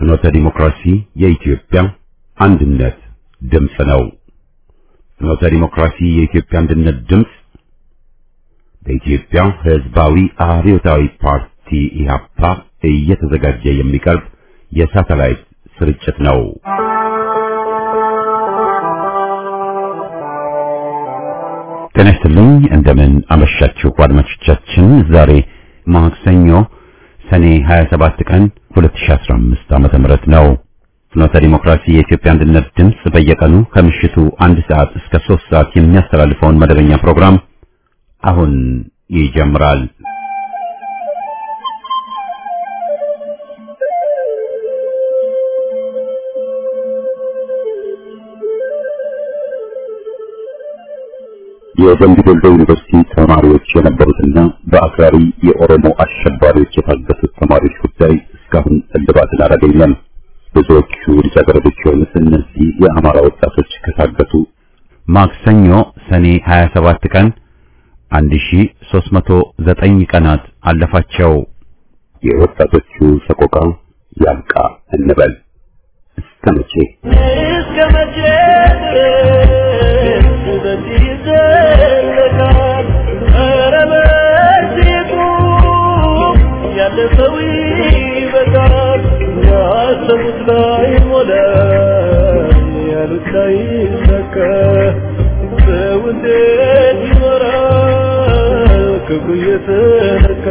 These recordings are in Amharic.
ፍኖተ ዲሞክራሲ የኢትዮጵያ አንድነት ድምፅ ነው። ፍኖተ ዲሞክራሲ የኢትዮጵያ አንድነት ድምፅ በኢትዮጵያ ሕዝባዊ አብዮታዊ ፓርቲ ኢህአፓ እየተዘጋጀ የሚቀርብ የሳተላይት ስርጭት ነው። ጤና ይስጥልኝ። እንደምን አመሻችሁ አድማጮቻችን። ዛሬ ማክሰኞ ሰኔ 27 ቀን 2015 ዓመተ ምህረት ነው። ፍኖተ ዲሞክራሲ የኢትዮጵያ አንድነት ድምፅ በየቀኑ ከምሽቱ አንድ ሰዓት እስከ 3 ሰዓት የሚያስተላልፈውን መደበኛ ፕሮግራም አሁን ይጀምራል። የደምቢ ዶሎ ዩኒቨርሲቲ ተማሪዎች የነበሩትና በአክራሪ የኦሮሞ አሸባሪዎች የታገቱት ተማሪዎች ጉዳይ እስካሁን እልባትን አላገኘም። ብዙዎቹ ልጃገረዶች የሆኑት እነዚህ የአማራ ወጣቶች ከታገቱ ማክሰኞ ሰኔ 27 ቀን 1309 ቀናት አለፋቸው። የወጣቶቹ ሰቆቃ ያብቃ እንበል። እስከ መቼ እስከ መቼ ድረስ በዚህ ይዘለቃል? ኧረ በዚሁ ያለፈው ይበቃል። ያሰቡት ላይ ሞላ፣ ያሉት ላይ ይሳካ። ሰው እንዴት ይኖራል ክብሩ እየተነካ?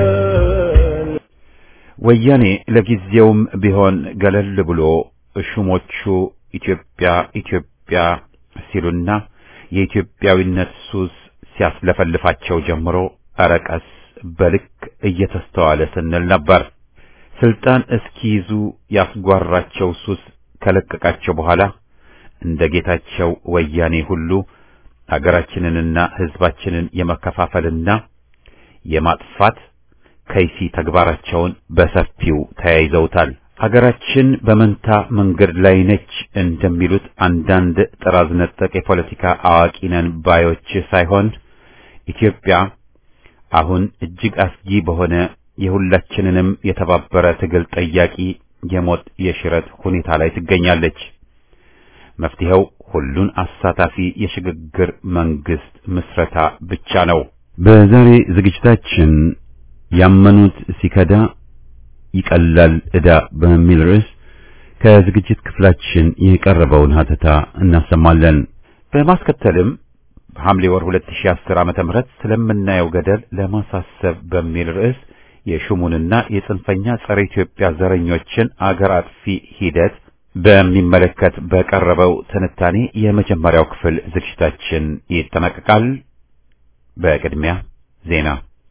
ወያኔ ለጊዜውም ቢሆን ገለል ብሎ ሹሞቹ ኢትዮጵያ ኢትዮጵያ ሲሉና የኢትዮጵያዊነት ሱስ ሲያስለፈልፋቸው ጀምሮ አረቀስ በልክ እየተስተዋለ ስንል ነበር። ስልጣን እስኪይዙ ያስጓራቸው ሱስ ከለቀቃቸው በኋላ እንደ ጌታቸው ወያኔ ሁሉ አገራችንንና ሕዝባችንን የመከፋፈልና የማጥፋት ከይሲ ተግባራቸውን በሰፊው ተያይዘውታል። አገራችን በመንታ መንገድ ላይ ነች እንደሚሉት አንዳንድ ጥራዝ ነጠቅ የፖለቲካ አዋቂ ነን ባዮች ሳይሆን ኢትዮጵያ አሁን እጅግ አስጊ በሆነ የሁላችንንም የተባበረ ትግል ጠያቂ የሞት የሽረት ሁኔታ ላይ ትገኛለች። መፍትሄው ሁሉን አሳታፊ የሽግግር መንግስት ምስረታ ብቻ ነው። በዛሬ ዝግጅታችን ያመኑት ሲከዳ ይቀላል ዕዳ በሚል ርዕስ ከዝግጅት ክፍላችን የቀረበውን ሀተታ እናሰማለን። በማስከተልም በሐምሌ ወር 2010 ዓመተ ምህረት ስለምናየው ገደል ለማሳሰብ በሚል ርዕስ የሹሙንና የጽንፈኛ ጸረ ኢትዮጵያ ዘረኞችን አገር አጥፊ ሂደት በሚመለከት በቀረበው ትንታኔ የመጀመሪያው ክፍል ዝግጅታችን ይጠናቀቃል። በቅድሚያ ዜና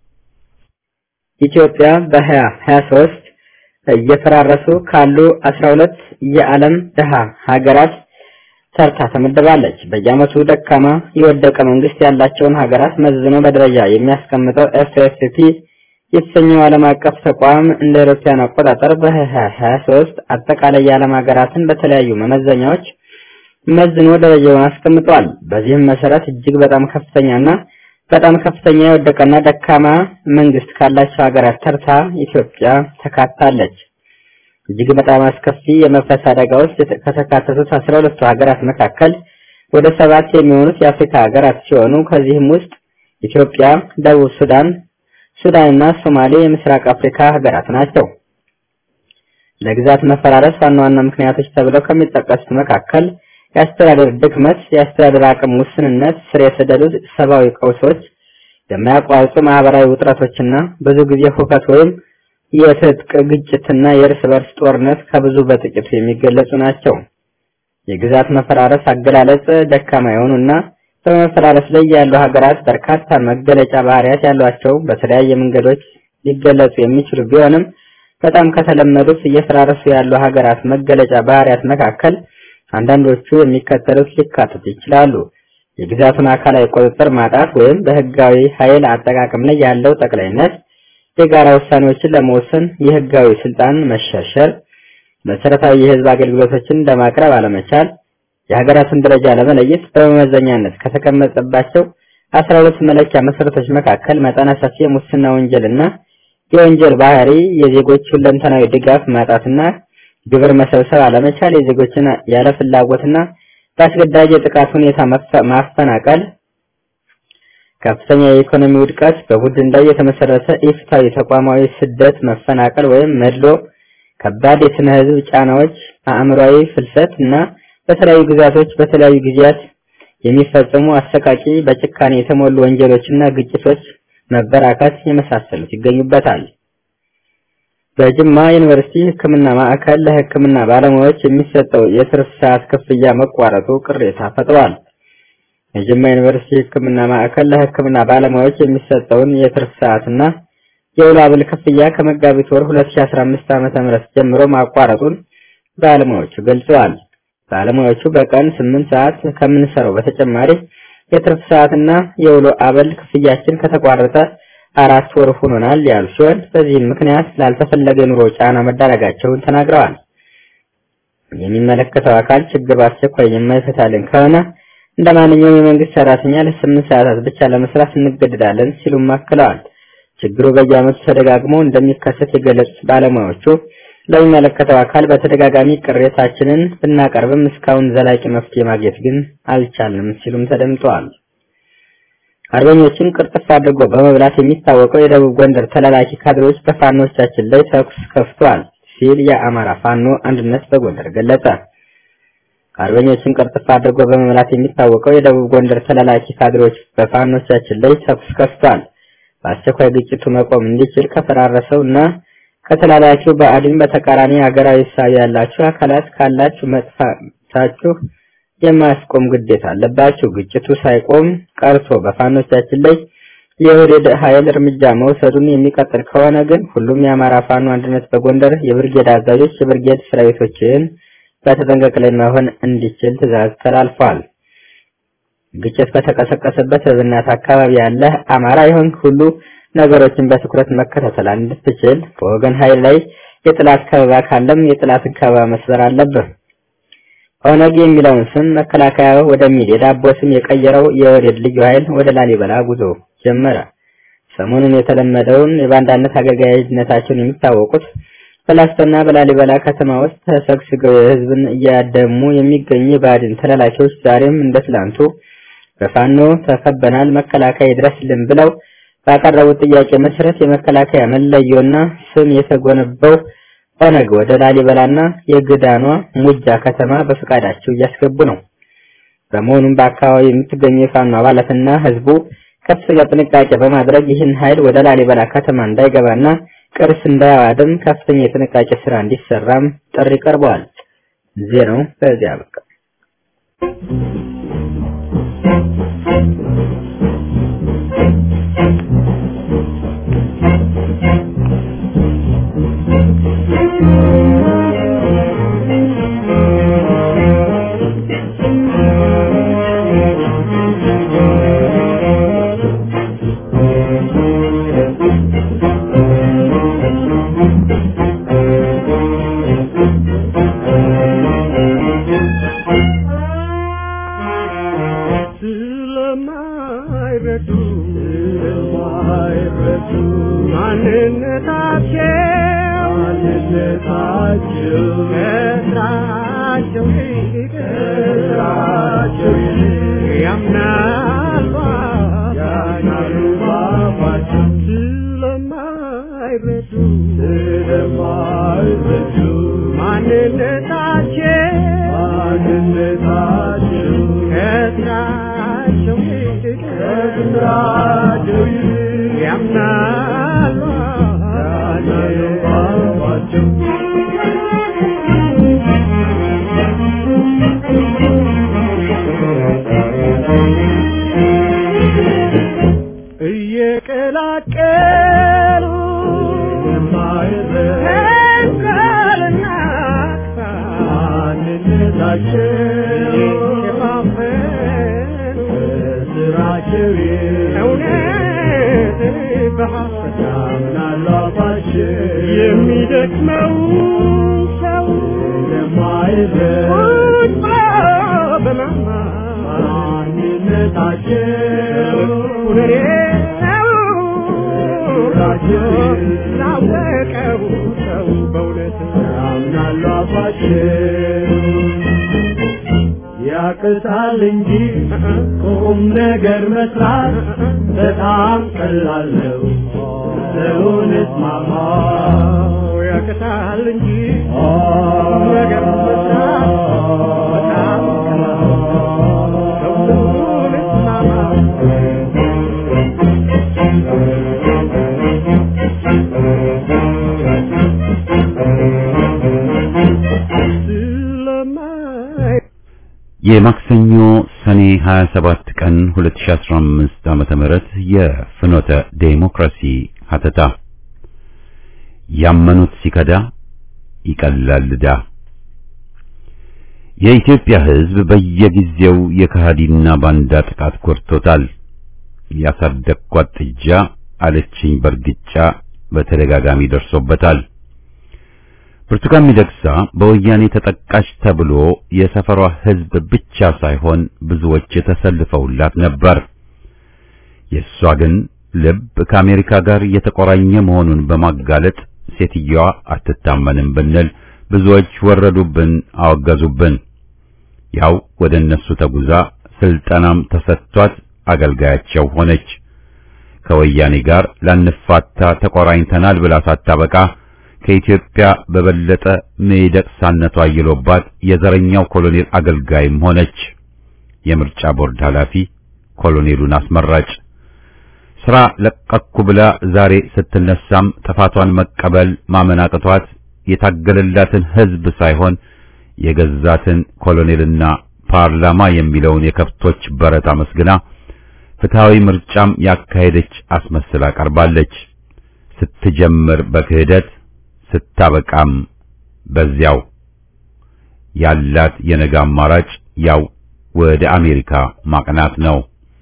ኢትዮጵያ በ2023 እየፈራረሱ ካሉ 12 የዓለም ድሃ ሀገራት ተርታ ተመድባለች። በየዓመቱ ደካማ የወደቀ መንግስት ያላቸውን ሀገራት መዝኖ በደረጃ የሚያስቀምጠው ኤፍኤፍፒ የተሰኘው ዓለም አቀፍ ተቋም እንደ አውሮፓውያን አቆጣጠር በ2023 አጠቃላይ የዓለም ሀገራትን በተለያዩ መመዘኛዎች መዝኖ ደረጃውን አስቀምጧል። በዚህም መሰረት እጅግ በጣም ከፍተኛና በጣም ከፍተኛ የወደቀና ደካማ መንግስት ካላቸው ሀገራት ተርታ ኢትዮጵያ ተካታለች። እጅግ በጣም አስከፊ የመፍረስ አደጋ ውስጥ ከተካተቱት አስራ ሁለቱ ሀገራት መካከል ወደ ሰባት የሚሆኑት የአፍሪካ ሀገራት ሲሆኑ ከዚህም ውስጥ ኢትዮጵያ፣ ደቡብ ሱዳን፣ ሱዳንና ሶማሌ የምስራቅ አፍሪካ ሀገራት ናቸው። ለግዛት መፈራረስ ዋና ዋና ምክንያቶች ተብለው ከሚጠቀሱት መካከል የአስተዳደር ድክመት፣ የአስተዳደር አቅም ውስንነት፣ ስር የሰደዱ ሰብአዊ ቀውሶች፣ የማያቋርጡ ማህበራዊ ውጥረቶችና ብዙ ጊዜ ሁከት ወይም የትጥቅ ግጭትና የእርስ በርስ ጦርነት ከብዙ በጥቂቱ የሚገለጹ ናቸው። የግዛት መፈራረስ አገላለጽ ደካማ የሆኑና በመፈራረስ ላይ ያሉ ሀገራት በርካታ መገለጫ ባህሪያት ያሏቸው በተለያየ መንገዶች ሊገለጹ የሚችሉ ቢሆንም በጣም ከተለመዱት እየፈራረሱ ያሉ ሀገራት መገለጫ ባህሪያት መካከል አንዳንዶቹ የሚከተሉት ሊካተቱ ይችላሉ። የግዛቱን አካላዊ ቁጥጥር ማጣት ወይም በህጋዊ ኃይል አጠቃቀም ላይ ያለው ጠቅላይነት፣ የጋራ ውሳኔዎችን ለመወሰን የህጋዊ ስልጣን መሸርሸር፣ መሰረታዊ የህዝብ አገልግሎቶችን ለማቅረብ አለመቻል፣ የሀገራትን ደረጃ ለመለየት በመመዘኛነት ከተቀመጠባቸው አስራ ሁለት መለኪያ መሰረቶች መካከል መጠነ ሰፊ የሙስና ወንጀልና የወንጀል ባህሪ፣ የዜጎች ሁለንተናዊ ድጋፍ ማጣትና ግብር መሰብሰብ አለመቻል፣ የዜጎችን ያለ ፍላጎትና በአስገዳጅ የጥቃት ሁኔታ ማፈናቀል፣ ከፍተኛ የኢኮኖሚ ውድቀት፣ በቡድን ላይ የተመሰረተ ኢፍትሐዊ ተቋማዊ ስደት፣ መፈናቀል ወይም መድሎ፣ ከባድ የስነ ህዝብ ጫናዎች፣ አእምሯዊ ፍልሰት እና በተለያዩ ግዛቶች በተለያዩ ጊዜያት የሚፈጸሙ አሰቃቂ በጭካኔ የተሞሉ ወንጀሎችና ግጭቶች መበራከት የመሳሰሉት ይገኙበታል። በጅማ ዩኒቨርሲቲ ሕክምና ማዕከል ለሕክምና ባለሙያዎች የሚሰጠው የትርፍ ሰዓት ክፍያ መቋረጡ ቅሬታ ፈጥሯል። የጅማ ዩኒቨርሲቲ ሕክምና ማዕከል ለሕክምና ባለሙያዎች የሚሰጠውን የትርፍ ሰዓትና የውሎ አበል ክፍያ ከመጋቢት ወር 2015 ዓ.ም ጀምሮ ማቋረጡን ባለሙያዎቹ ገልጸዋል። ባለሙያዎቹ በቀን 8 ሰዓት ከምንሰራው በተጨማሪ የትርፍ ሰዓትና የውሎ አበል ክፍያችን ከተቋረጠ አራት ወር ሆኖናል ያሉ ሲሆን በዚህም ምክንያት ላልተፈለገ የኑሮ ጫና መዳረጋቸውን ተናግረዋል። የሚመለከተው አካል ችግር በአስቸኳይ የማይፈታልን ከሆነ እንደ ማንኛውም የመንግስት ሰራተኛ ለስምንት ሰዓታት ብቻ ለመስራት እንገደዳለን ሲሉም አክለዋል። ችግሩ በየዓመቱ ተደጋግሞ እንደሚከሰት የገለጹት ባለሙያዎቹ ለሚመለከተው አካል በተደጋጋሚ ቅሬታችንን ብናቀርብም እስካሁን ዘላቂ መፍትሄ ማግኘት ግን አልቻልንም ሲሉም ተደምጠዋል። አርበኞችን ቅርጥፍ አድርጎ በመብላት የሚታወቀው የደቡብ ጎንደር ተላላኪ ካድሬዎች በፋኖቻችን ላይ ተኩስ ከፍቷል ሲል የአማራ ፋኖ አንድነት በጎንደር ገለጸ። አርበኞችን ቅርጥፍ አድርጎ በመብላት የሚታወቀው የደቡብ ጎንደር ተላላኪ ካድሬዎች በፋኖቻችን ላይ ተኩስ ከፍቷል። በአስቸኳይ ግጭቱ መቆም እንዲችል ከፈራረሰው እና ከተላላኪው በአድን በተቃራኒ ሀገራዊ ሳቢ ያላችሁ አካላት ካላችሁ መጥፋታችሁ የማያስቆም ግዴታ አለባችሁ። ግጭቱ ሳይቆም ቀርቶ በፋኖቻችን ላይ የወደደ ኃይል እርምጃ መውሰዱን የሚቀጥል ከሆነ ግን ሁሉም የአማራ ፋኖ አንድነት በጎንደር የብርጌድ አዛዦች የብርጌድ ሰራዊቶችን በተጠንቀቅ ላይ መሆን እንዲችል ትዕዛዝ ተላልፏል። ግጭት በተቀሰቀሰበት በብናት አካባቢ ያለ አማራ ይሆን ሁሉ ነገሮችን በትኩረት መከታተል እንድትችል በወገን ኃይል ላይ የጥላት ከበባ ካለም የጥላትን ከበባ መስበር አለብህ። ኦነግ የሚለውን ስም መከላከያ ወደሚል የዳቦ ስም የቀየረው የወዴድ ልዩ ኃይል ወደ ላሊበላ ጉዞ ጀመረ። ሰሞኑን የተለመደውን የባንዳነት አገልጋይነታቸውን የሚታወቁት በላስቶና በላሊበላ ከተማ ውስጥ ተሰግስገው የህዝብን እያደሙ የሚገኙ የባድን ተላላኪዎች ዛሬም እንደ ትላንቱ በፋኖ ተከበናል፣ መከላከያ ይድረስልን ብለው ባቀረቡት ጥያቄ መሰረት የመከላከያ መለዮና ስም የተጎነበው ኦነግ ወደ ላሊበላና የግዳኗ ሙጃ ከተማ በፈቃዳቸው እያስገቡ ነው። በመሆኑም በአካባቢው የምትገኙ የፋኖ አባላትና ህዝቡ ከፍተኛ ጥንቃቄ በማድረግ ይህን ኃይል ወደ ላሊበላ ከተማ እንዳይገባና ቅርስ እንዳያዋድም ከፍተኛ የጥንቃቄ ስራ እንዲሰራም ጥሪ ቀርበዋል። ዜናው በዚያ በቃ። ስለማይረዱ ስለማይረዱ ማንነታቸው ማንነታቸው ከስራቸው ይልቅ ከስራቸው ይልቅ ያምናሉ ያምናሉ ባባቸው ስለማይረዱ ስለማይረዱ ማንነታቸው ማንነታቸው ከስራቸው ይልቅ ከስራቸው ይልቅ ያምናሉ ያምናሉ ባባቸው እየቀላቀሉ ተንኮልና ማንነታቸው የሸፋፈኑ ስራቸው እውነት በሐሰት ያምናሉ አፋቸው የሚደክመው ሰው ለማይረድ በማማ ማንነታቸው ሁኔታው ምስራችን ላወቀው ሰው በእውነት ያምናሉ አፋችን ያቅታል እንጂ ቁም ነገር መስራት በጣም ቀላል ነው። ሰውነት ማማ ያቅታል እንጂ ቁም ነገር መስራት በጣም ቀላል ነው። ሰውነት ማማ ስለማይ የማክሰኞ ሰኔ 27 ቀን 2015 ዓመተ ምህረት የፍኖተ ዴሞክራሲ ሀተታ ያመኑት ሲከዳ ይቀላል ዕዳ። የኢትዮጵያ ሕዝብ በየጊዜው የከሃዲና ባንዳ ጥቃት ጎድቶታል። ያሳደግኳት ጥጃ አለችኝ በርግጫ በተደጋጋሚ ደርሶበታል። ብርቱካን ሚደቅሳ በወያኔ ተጠቃሽ ተብሎ የሰፈሯ ሕዝብ ብቻ ሳይሆን ብዙዎች የተሰልፈውላት ነበር። የእሷ ግን ልብ ከአሜሪካ ጋር የተቆራኘ መሆኑን በማጋለጥ ሴትየዋ አትታመንም ብንል ብዙዎች ወረዱብን፣ አወገዙብን። ያው ወደ እነሱ ተጉዛ ስልጠናም ተሰጥቷት አገልጋያቸው ሆነች። ከወያኔ ጋር ላንፋታ ተቆራኝተናል ብላ ሳታበቃ ከኢትዮጵያ በበለጠ ሚደቅሳነቷ አይሎባት የዘረኛው ኮሎኔል አገልጋይም ሆነች። የምርጫ ቦርድ ኃላፊ ኮሎኔሉን አስመራጭ ስራ ለቀኩ ብላ ዛሬ ስትነሳም ጥፋቷን መቀበል ማመን አቅቷት የታገለላትን ሕዝብ ሳይሆን የገዛትን ኮሎኔልና ፓርላማ የሚለውን የከብቶች በረት አመስግና ፍትሃዊ ምርጫም ያካሄደች አስመስላ ቀርባለች። ስትጀምር በክህደት ስታበቃም በዚያው ያላት የነገ አማራጭ ያው ወደ አሜሪካ ማቅናት ነው።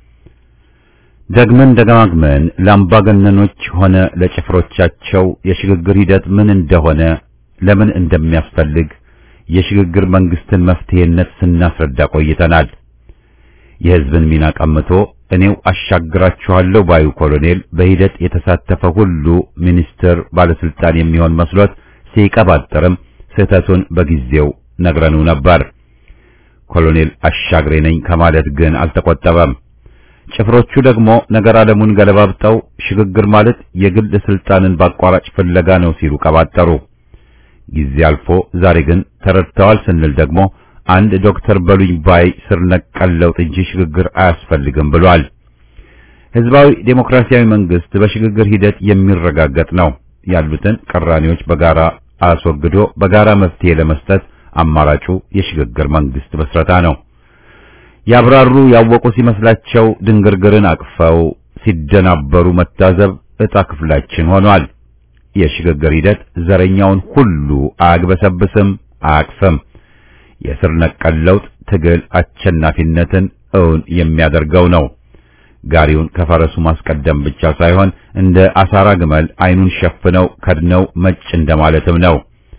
ደግመን ደጋግመን ለአምባገነኖች ሆነ ለጭፍሮቻቸው የሽግግር ሂደት ምን እንደሆነ ለምን እንደሚያስፈልግ የሽግግር መንግስትን መፍትሄነት ስናስረዳ ቆይተናል። የሕዝብን ሚና ቀምቶ እኔው አሻግራችኋለሁ ባዩ ኮሎኔል በሂደት የተሳተፈ ሁሉ ሚኒስትር፣ ባለስልጣን የሚሆን መስሎት ሲቀባጥርም ስህተቱን በጊዜው ነግረኑ ነበር። ኮሎኔል አሻግሬ ነኝ ከማለት ግን አልተቆጠበም። ጭፍሮቹ ደግሞ ነገር ዓለሙን ገለባብጠው ሽግግር ማለት የግል ስልጣንን በአቋራጭ ፍለጋ ነው ሲሉ ቀባጠሩ። ጊዜ አልፎ ዛሬ ግን ተረድተዋል ስንል ደግሞ አንድ ዶክተር በሉኝ ባይ ስር ነቀል ለውጥ እንጂ ሽግግር አያስፈልግም ብሏል። ህዝባዊ ዴሞክራሲያዊ መንግስት በሽግግር ሂደት የሚረጋገጥ ነው። ያሉትን ቅራኔዎች በጋራ አስወግዶ በጋራ መፍትሄ ለመስጠት አማራጩ የሽግግር መንግስት መስረታ ነው። ያብራሩ ያወቁ ሲመስላቸው ድንግርግርን አቅፈው ሲደናበሩ መታዘብ ዕጣ ክፍላችን ሆኗል። የሽግግር ሂደት ዘረኛውን ሁሉ አያግበሰብስም፣ አያቅፍም። የስር ነቀል ለውጥ ትግል አሸናፊነትን እውን የሚያደርገው ነው። ጋሪውን ከፈረሱ ማስቀደም ብቻ ሳይሆን እንደ አሳራ ግመል አይኑን ሸፍነው ከድነው መጭ እንደማለትም ነው።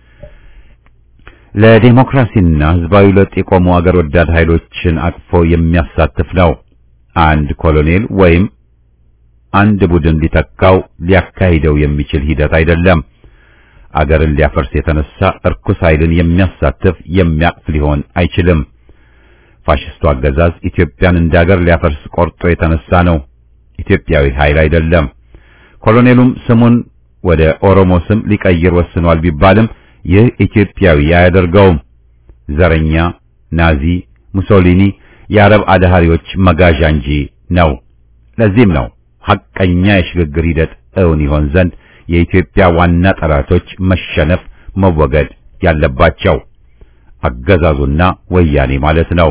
ለዲሞክራሲና ህዝባዊ ለውጥ የቆሙ አገር ወዳድ ኃይሎችን አቅፎ የሚያሳትፍ ነው። አንድ ኮሎኔል ወይም አንድ ቡድን ሊተካው ሊያካሂደው የሚችል ሂደት አይደለም። አገርን ሊያፈርስ የተነሳ እርኩስ ኃይልን የሚያሳትፍ የሚያቅፍ ሊሆን አይችልም። ፋሽስቱ አገዛዝ ኢትዮጵያን እንደ አገር ሊያፈርስ ቆርጦ የተነሳ ነው። ኢትዮጵያዊ ኃይል አይደለም። ኮሎኔሉም ስሙን ወደ ኦሮሞ ስም ሊቀይር ወስኗል ቢባልም ይህ ኢትዮጵያዊ አያደርገውም። ዘረኛ፣ ናዚ፣ ሙሶሊኒ፣ የአረብ አድሃሪዎች መጋዣ እንጂ ነው። ለዚህም ነው ሐቀኛ የሽግግር ሂደት እውን ይሆን ዘንድ የኢትዮጵያ ዋና ጠላቶች መሸነፍ መወገድ ያለባቸው አገዛዙና ወያኔ ማለት ነው።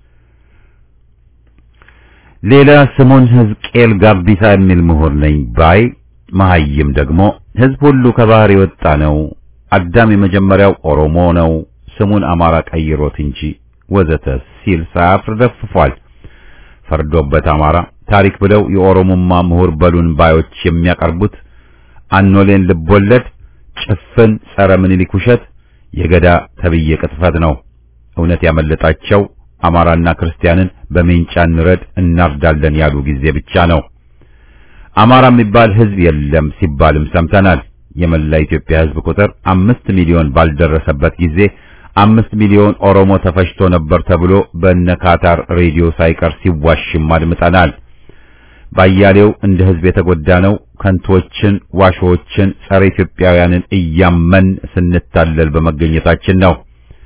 ሌላ ስሙን ሕዝቅኤል ጋቢሳ የሚል ምሁር ነኝ ባይ መሐይም ደግሞ ሕዝብ ሁሉ ከባህር የወጣ ነው፣ አዳም የመጀመሪያው ኦሮሞ ነው፣ ስሙን አማራ ቀይሮት እንጂ ወዘተ ሲል ሳያፍር ደፍፏል። ፈርዶበት አማራ ታሪክ ብለው የኦሮሞማ ምሁር በሉን ባዮች የሚያቀርቡት አኖሌን ልቦለድ ጭፍን ጸረ ምኒልክ ውሸት የገዳ ተብዬ ቅጥፈት ነው። እውነት ያመለጣቸው አማራና ክርስቲያንን በሜንጫ እንረድ እናርዳለን ያሉ ጊዜ ብቻ ነው። አማራ የሚባል ህዝብ የለም ሲባልም ሰምተናል። የመላ ኢትዮጵያ ህዝብ ቁጥር አምስት ሚሊዮን ባልደረሰበት ጊዜ አምስት ሚሊዮን ኦሮሞ ተፈጅቶ ነበር ተብሎ በነ ካታር ሬዲዮ ሳይቀር ሲዋሽም አድምጠናል። ባያሌው እንደ ህዝብ የተጎዳ ነው። ከንቶችን፣ ዋሾችን፣ ጸረ ኢትዮጵያውያንን እያመን ስንታለል በመገኘታችን ነው።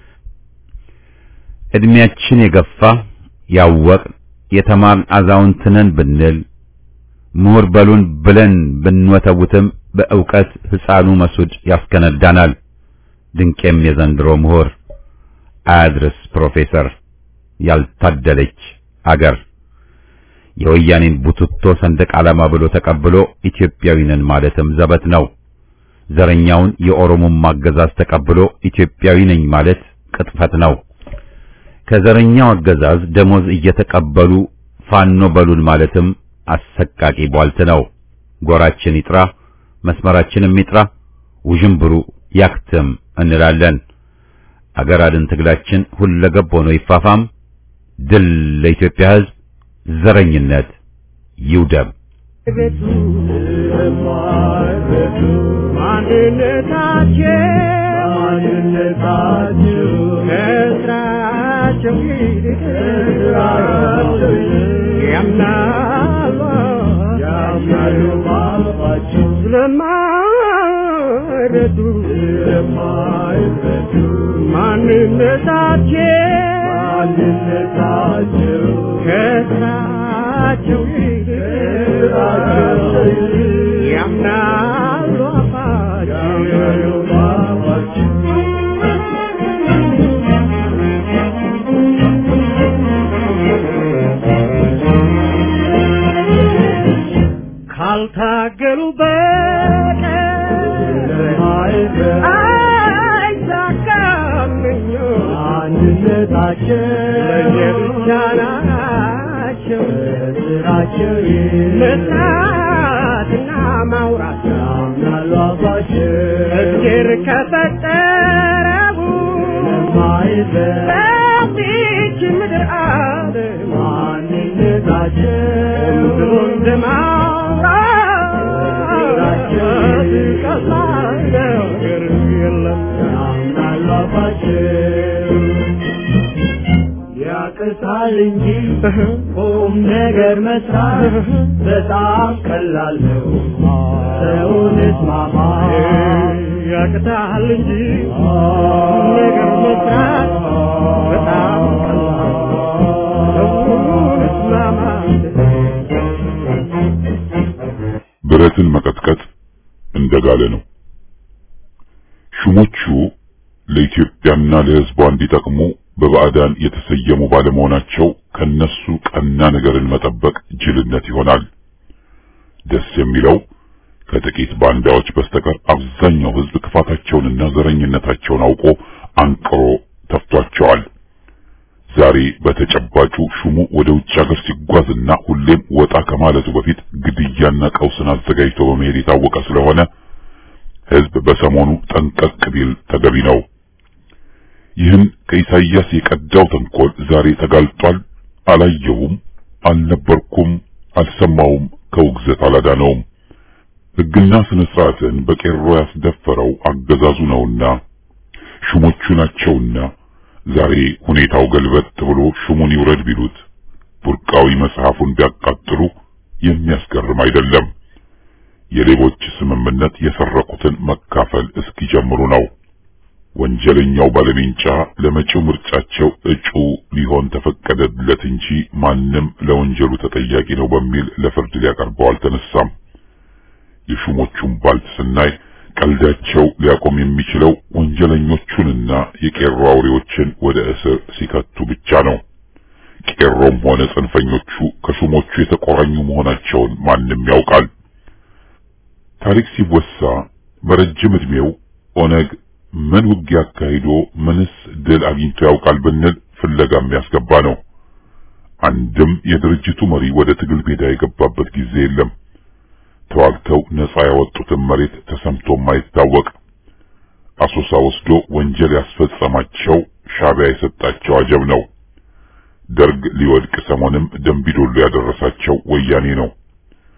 እድሜያችን የገፋ ያወቅ የተማርን አዛውንት ነን ብንል ምሁር በሉን ብለን ብንወተውትም በእውቀት ህፃኑ መሱድ ያስከነዳናል። ድንቄም የዘንድሮ ምሁር አያድርስ ፕሮፌሰር ያልታደለች አገር የወያኔን ቡትቶ ሰንደቅ ዓላማ ብሎ ተቀብሎ ኢትዮጵያዊ ነን ማለትም ዘበት ነው። ዘረኛውን የኦሮሞማ አገዛዝ ተቀብሎ ኢትዮጵያዊ ነኝ ማለት ቅጥፈት ነው። ከዘረኛው አገዛዝ ደሞዝ እየተቀበሉ ፋኖ በሉን ማለትም አሰቃቂ ቧልት ነው። ጎራችን ይጥራ፣ መስመራችንም ይጥራ፣ ውዥንብሩ ያክትም እንላለን። አገር አድን ትግላችን ሁለገብ ሆኖ ይፋፋም። ድል ለኢትዮጵያ ሕዝብ፣ ዘረኝነት ይውደም። ቤቱ ማንነታቸው ማንነታቸው ከስራቸው ይልቅ ያምናሉ ያምናሉ ባባቸው ስለማይረዱ ስለማይረዱ ማንነታቸው ማንነታቸው ከስራቸው ይልቅ ያምናሉ አባቸው ካልታገሉ በቀር አይሳካም አንድነታቸው ለየብቻ ናቸው ስራቸው መስራትና ማውራት ያምናሉ አባቸው እግዜር ከፈጠረው በዚች ምድር ዓለም ማንነታቸው ብሎ እንደማውራት ቀላል ነገር የለም ያምናሉ አባቸው ያቅታል እንጂ ቁም ነገር መስራት በጣም ቀላል ነው። ሰውን እስማማ ያቅታል እንጂ ቁም ነገር መስራት በጣም ቀላል ሰውን እስማማ ብረትን መቀጥቀጥ እንደጋለ ነው። ሹሞቹ ለኢትዮጵያና ለሕዝቧ እንዲጠቅሙ በባዕዳን የተሰየሙ ባለመሆናቸው ከነሱ ቀና ነገርን መጠበቅ ጅልነት ይሆናል። ደስ የሚለው ከጥቂት ባንዳዎች በስተቀር አብዛኛው ሕዝብ ክፋታቸውንና ዘረኝነታቸውን አውቆ አንቅሮ ተፍቷቸዋል። ዛሬ በተጨባጩ ሹሙ ወደ ውጭ ሀገር ሲጓዝና ሁሌም ወጣ ከማለቱ በፊት ግድያና ቀውስን አዘጋጅቶ በመሄድ የታወቀ ስለሆነ ሕዝብ በሰሞኑ ጠንቀቅ ቢል ተገቢ ነው። ይህን ከኢሳይያስ የቀዳው ተንኮል ዛሬ ተጋልጧል። አላየሁም፣ አልነበርኩም፣ አልሰማውም፣ ከውግዘት አላዳነውም። ሕግና ስነ ስርዓትን በቄሮ ያስደፈረው አገዛዙ ነውና ሹሞቹ ናቸውና ዛሬ ሁኔታው ገልበጥ ብሎ ሹሙን ይውረድ ቢሉት ቡርቃዊ መጽሐፉን ቢያቃጥሉ የሚያስገርም አይደለም። የሌቦች ስምምነት የሰረቁትን መካፈል እስኪጀምሩ ነው። ወንጀለኛው ባለሜንጫ ለመጪው ምርጫቸው እጩ ሊሆን ተፈቀደለት እንጂ ማንም ለወንጀሉ ተጠያቂ ነው በሚል ለፍርድ ሊያቀርበው አልተነሳም። የሹሞቹን ባልት ስናይ ቀልዳቸው ሊያቆም የሚችለው ወንጀለኞቹንና የቄሮ አውሬዎችን ወደ እስር ሲከቱ ብቻ ነው። ቄሮም ሆነ ጽንፈኞቹ ከሹሞቹ የተቆራኙ መሆናቸውን ማንም ያውቃል። ታሪክ ሲወሳ በረጅም ዕድሜው ኦነግ ምን ውጊያ አካሂዶ ምንስ ድል አግኝቶ ያውቃል ብንል ፍለጋ የሚያስገባ ነው። አንድም የድርጅቱ መሪ ወደ ትግል ሜዳ የገባበት ጊዜ የለም። ተዋግተው ነፃ ያወጡትን መሬት ተሰምቶም አይታወቅ። አሶሳ ወስዶ ወንጀል ያስፈጸማቸው ሻዕቢያ የሰጣቸው አጀብ ነው። ደርግ ሊወድቅ ሰሞንም ደንቢዶሎ ያደረሳቸው ወያኔ ነው።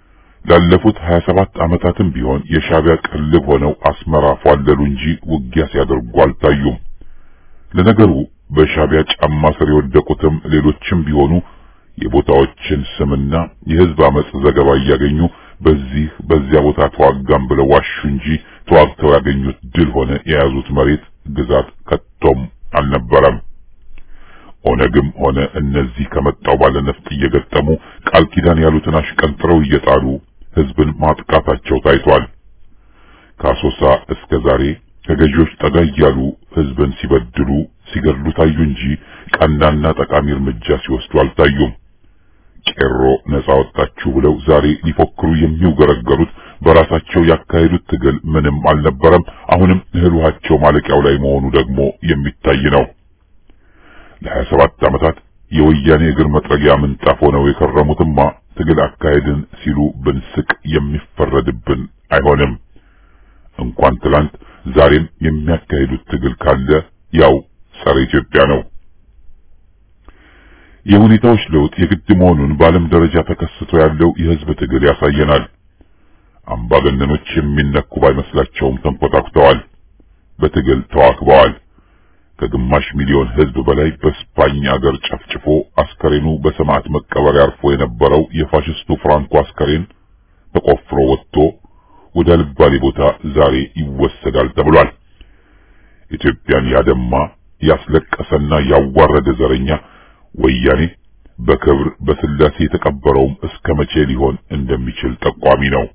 ላለፉት 27 ዓመታትም ቢሆን የሻዕቢያ ቅልብ ሆነው አስመራ ፏለሉ እንጂ ውጊያ ሲያደርጉ አልታዩም። ለነገሩ በሻዕቢያ ጫማ ስር የወደቁትም ሌሎችም ቢሆኑ የቦታዎችን ስምና የህዝብ አመጽ ዘገባ እያገኙ በዚህ በዚያ ቦታ ተዋጋም ብለው ዋሹ እንጂ ተዋግተው ያገኙት ድል ሆነ የያዙት መሬት ግዛት ከቶም አልነበረም። ኦነግም ሆነ እነዚህ ከመጣው ባለነፍጥ እየገጠሙ ቃል ኪዳን ያሉትን አሽቀንጥረው እየጣሉ ህዝብን ማጥቃታቸው ታይቷል። ከአሶሳ እስከ ዛሬ ከገዢዎች ጠጋ እያሉ ህዝብን ሲበድሉ ሲገድሉ ታዩ እንጂ ቀናና ጠቃሚ እርምጃ ሲወስዱ አልታዩም። ቄሮ ነጻ ወጣችሁ ብለው ዛሬ ሊፎክሩ የሚውገረገሩት በራሳቸው ያካሄዱት ትግል ምንም አልነበረም። አሁንም እህል ውሃቸው ማለቂያው ላይ መሆኑ ደግሞ የሚታይ ነው። ለሀያ ሰባት ዓመታት የወያኔ እግር መጥረጊያ ምንጣፍ ሆነው የከረሙትማ ትግል አካሄድን ሲሉ ብንስቅ የሚፈረድብን አይሆንም። እንኳን ትላንት ዛሬም የሚያካሂዱት ትግል ካለ ያው ጸረ ኢትዮጵያ ነው። የሁኔታዎች ለውጥ የግድ መሆኑን በዓለም ደረጃ ተከስቶ ያለው የህዝብ ትግል ያሳየናል። አምባገነኖች የሚነኩ ባይመስላቸውም ተንኮታኩተዋል፣ በትግል ተዋክበዋል። ከግማሽ ሚሊዮን ህዝብ በላይ በስፓኝ አገር ጨፍጭፎ አስከሬኑ በሰማዕት መቀበሪያ አርፎ የነበረው የፋሽስቱ ፍራንኮ አስከሬን ተቆፍሮ ወጥቶ ወደ አልባሌ ቦታ ዛሬ ይወሰዳል ተብሏል። ኢትዮጵያን ያደማ ያስለቀሰና ያዋረደ ዘረኛ ወያኔ በክብር በስላሴ የተቀበረውም እስከ መቼ ሊሆን እንደሚችል ጠቋሚ ነው።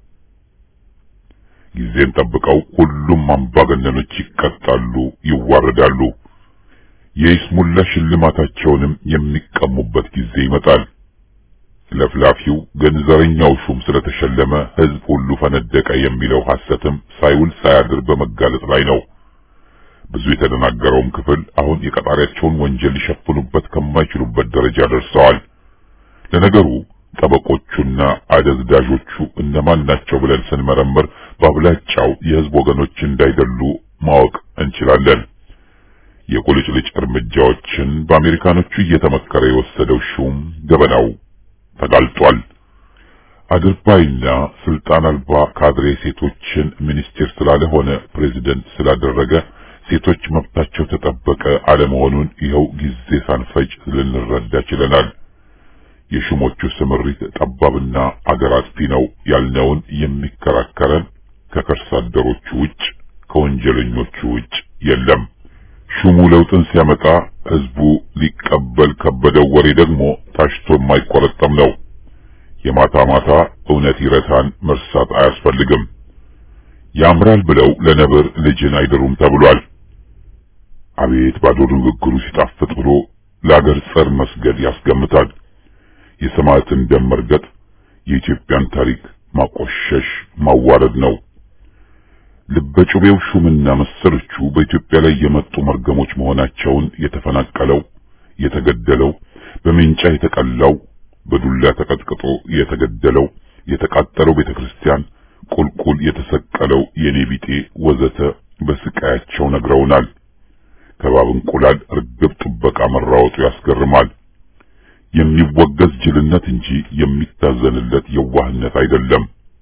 ጊዜን ጠብቀው ሁሉም አምባገነኖች ይቀጣሉ፣ ይዋረዳሉ። የይስሙላ ሽልማታቸውንም የሚቀሙበት ጊዜ ይመጣል። ለፍላፊው ግን ዘረኛው ሹም ስለተሸለመ ህዝብ ሁሉ ፈነደቀ የሚለው ሐሰትም ሳይውል ሳያድር በመጋለጥ ላይ ነው። ብዙ የተደናገረውም ክፍል አሁን የቀጣሪያቸውን ወንጀል ሊሸፍኑበት ከማይችሉበት ደረጃ ደርሰዋል። ለነገሩ ጠበቆቹና አደዝዳዦቹ እነማን ናቸው ብለን ስንመረምር በአብላጫው የህዝብ ወገኖች እንዳይደሉ ማወቅ እንችላለን። የቁልጭልጭ እርምጃዎችን በአሜሪካኖቹ እየተመከረ የወሰደው ሹም ገበናው ተጋልጧል። አድርባይና ስልጣን አልባ ካድሬ ሴቶችን ሚኒስቴር ስላለ ሆነ ፕሬዚደንት ስላደረገ ሴቶች መብታቸው ተጠበቀ አለመሆኑን ይኸው ጊዜ ሳንፈጅ ልንረዳ ችለናል። የሹሞቹ ስምሪት ጠባብና አገር አጥፊ ነው ያልነውን የሚከራከረን ከከርሳ አደሮቹ ውጭ ከወንጀለኞቹ ውጭ የለም። ሹሙ ለውጥን ሲያመጣ ህዝቡ ሊቀበል ከበደው ወሬ ደግሞ ታሽቶ የማይቆረጠም ነው። የማታ ማታ እውነት ይረታን መርሳት አያስፈልግም። ያምራል ብለው ለነብር ልጅን አይድሩም ተብሏል። አቤት ባዶ ንግግሩ ሲጣፍጥ ብሎ ለአገር ጸር መስገድ ያስገምታል። የሰማዕትን ደም መርገጥ የኢትዮጵያን ታሪክ ማቆሸሽ ማዋረድ ነው። ልበጩቤው ሹምና መሰሎቹ በኢትዮጵያ ላይ የመጡ መርገሞች መሆናቸውን የተፈናቀለው፣ የተገደለው፣ በሜንጫ የተቀላው፣ በዱላ ተቀጥቅጦ የተገደለው፣ የተቃጠለው ቤተክርስቲያን፣ ቁልቁል የተሰቀለው የኔ ቢጤ ወዘተ በስቃያቸው ነግረውናል። ከባብ እንቁላል እርግብ ጥበቃ መራወጡ ያስገርማል። የሚወገዝ ጅልነት እንጂ የሚታዘንለት የዋህነት አይደለም።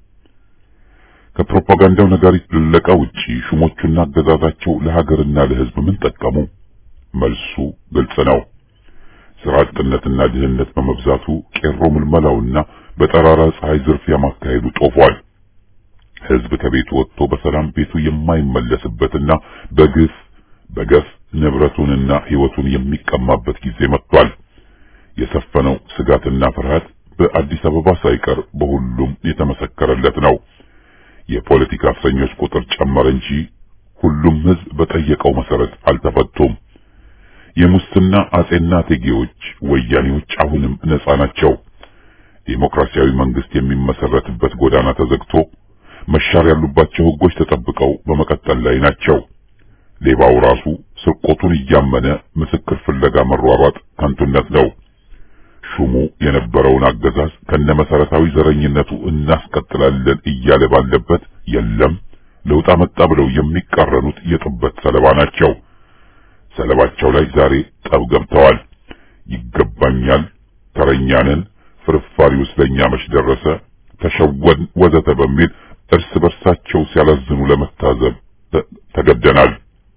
ከፕሮፓጋንዳው ነጋሪት ድለቃ ውጪ ሹሞቹና አገዛዛቸው ለሀገርና ለሕዝብ ምን ጠቀሙ? መልሱ ግልጽ ነው። ስራ አጥነትና ድህነት በመብዛቱ ቄሮ ምልመላውና በጠራራ ፀሐይ ዝርፊያ ማካሄዱ ጦፏል። ሕዝብ ከቤቱ ወጥቶ በሰላም ቤቱ የማይመለስበትና በግፍ በገፍ ንብረቱንና ሕይወቱን የሚቀማበት ጊዜ መጥቷል። የሰፈነው ስጋትና ፍርሃት በአዲስ አበባ ሳይቀር በሁሉም የተመሰከረለት ነው። የፖለቲካ እስረኞች ቁጥር ጨመረ እንጂ ሁሉም ሕዝብ በጠየቀው መሰረት አልተፈቱም። የሙስና አጼና እቴጌዎች ወያኔዎች አሁንም ነጻ ናቸው። ዴሞክራሲያዊ መንግስት የሚመሰረትበት ጎዳና ተዘግቶ መሻር ያሉባቸው ሕጎች ተጠብቀው በመቀጠል ላይ ናቸው። ሌባው ራሱ ስርቆቱን እያመነ ምስክር ፍለጋ መሯሯጥ ከንቱነት ነው። ሹሙ የነበረውን አገዛዝ ከነመሰረታዊ ዘረኝነቱ እናስቀጥላለን እያለ ባለበት የለም ለውጥ አመጣ ብለው የሚቃረኑት የጥበት ሰለባ ናቸው። ሰለባቸው ላይ ዛሬ ጠብ ገብተዋል። ይገባኛል፣ ተረኛንን፣ ፍርፋሪው ስለኛ መች ደረሰ፣ ተሸወን ወዘተ በሚል እርስ በርሳቸው ሲያላዝኑ ለመታዘብ ተገደናል።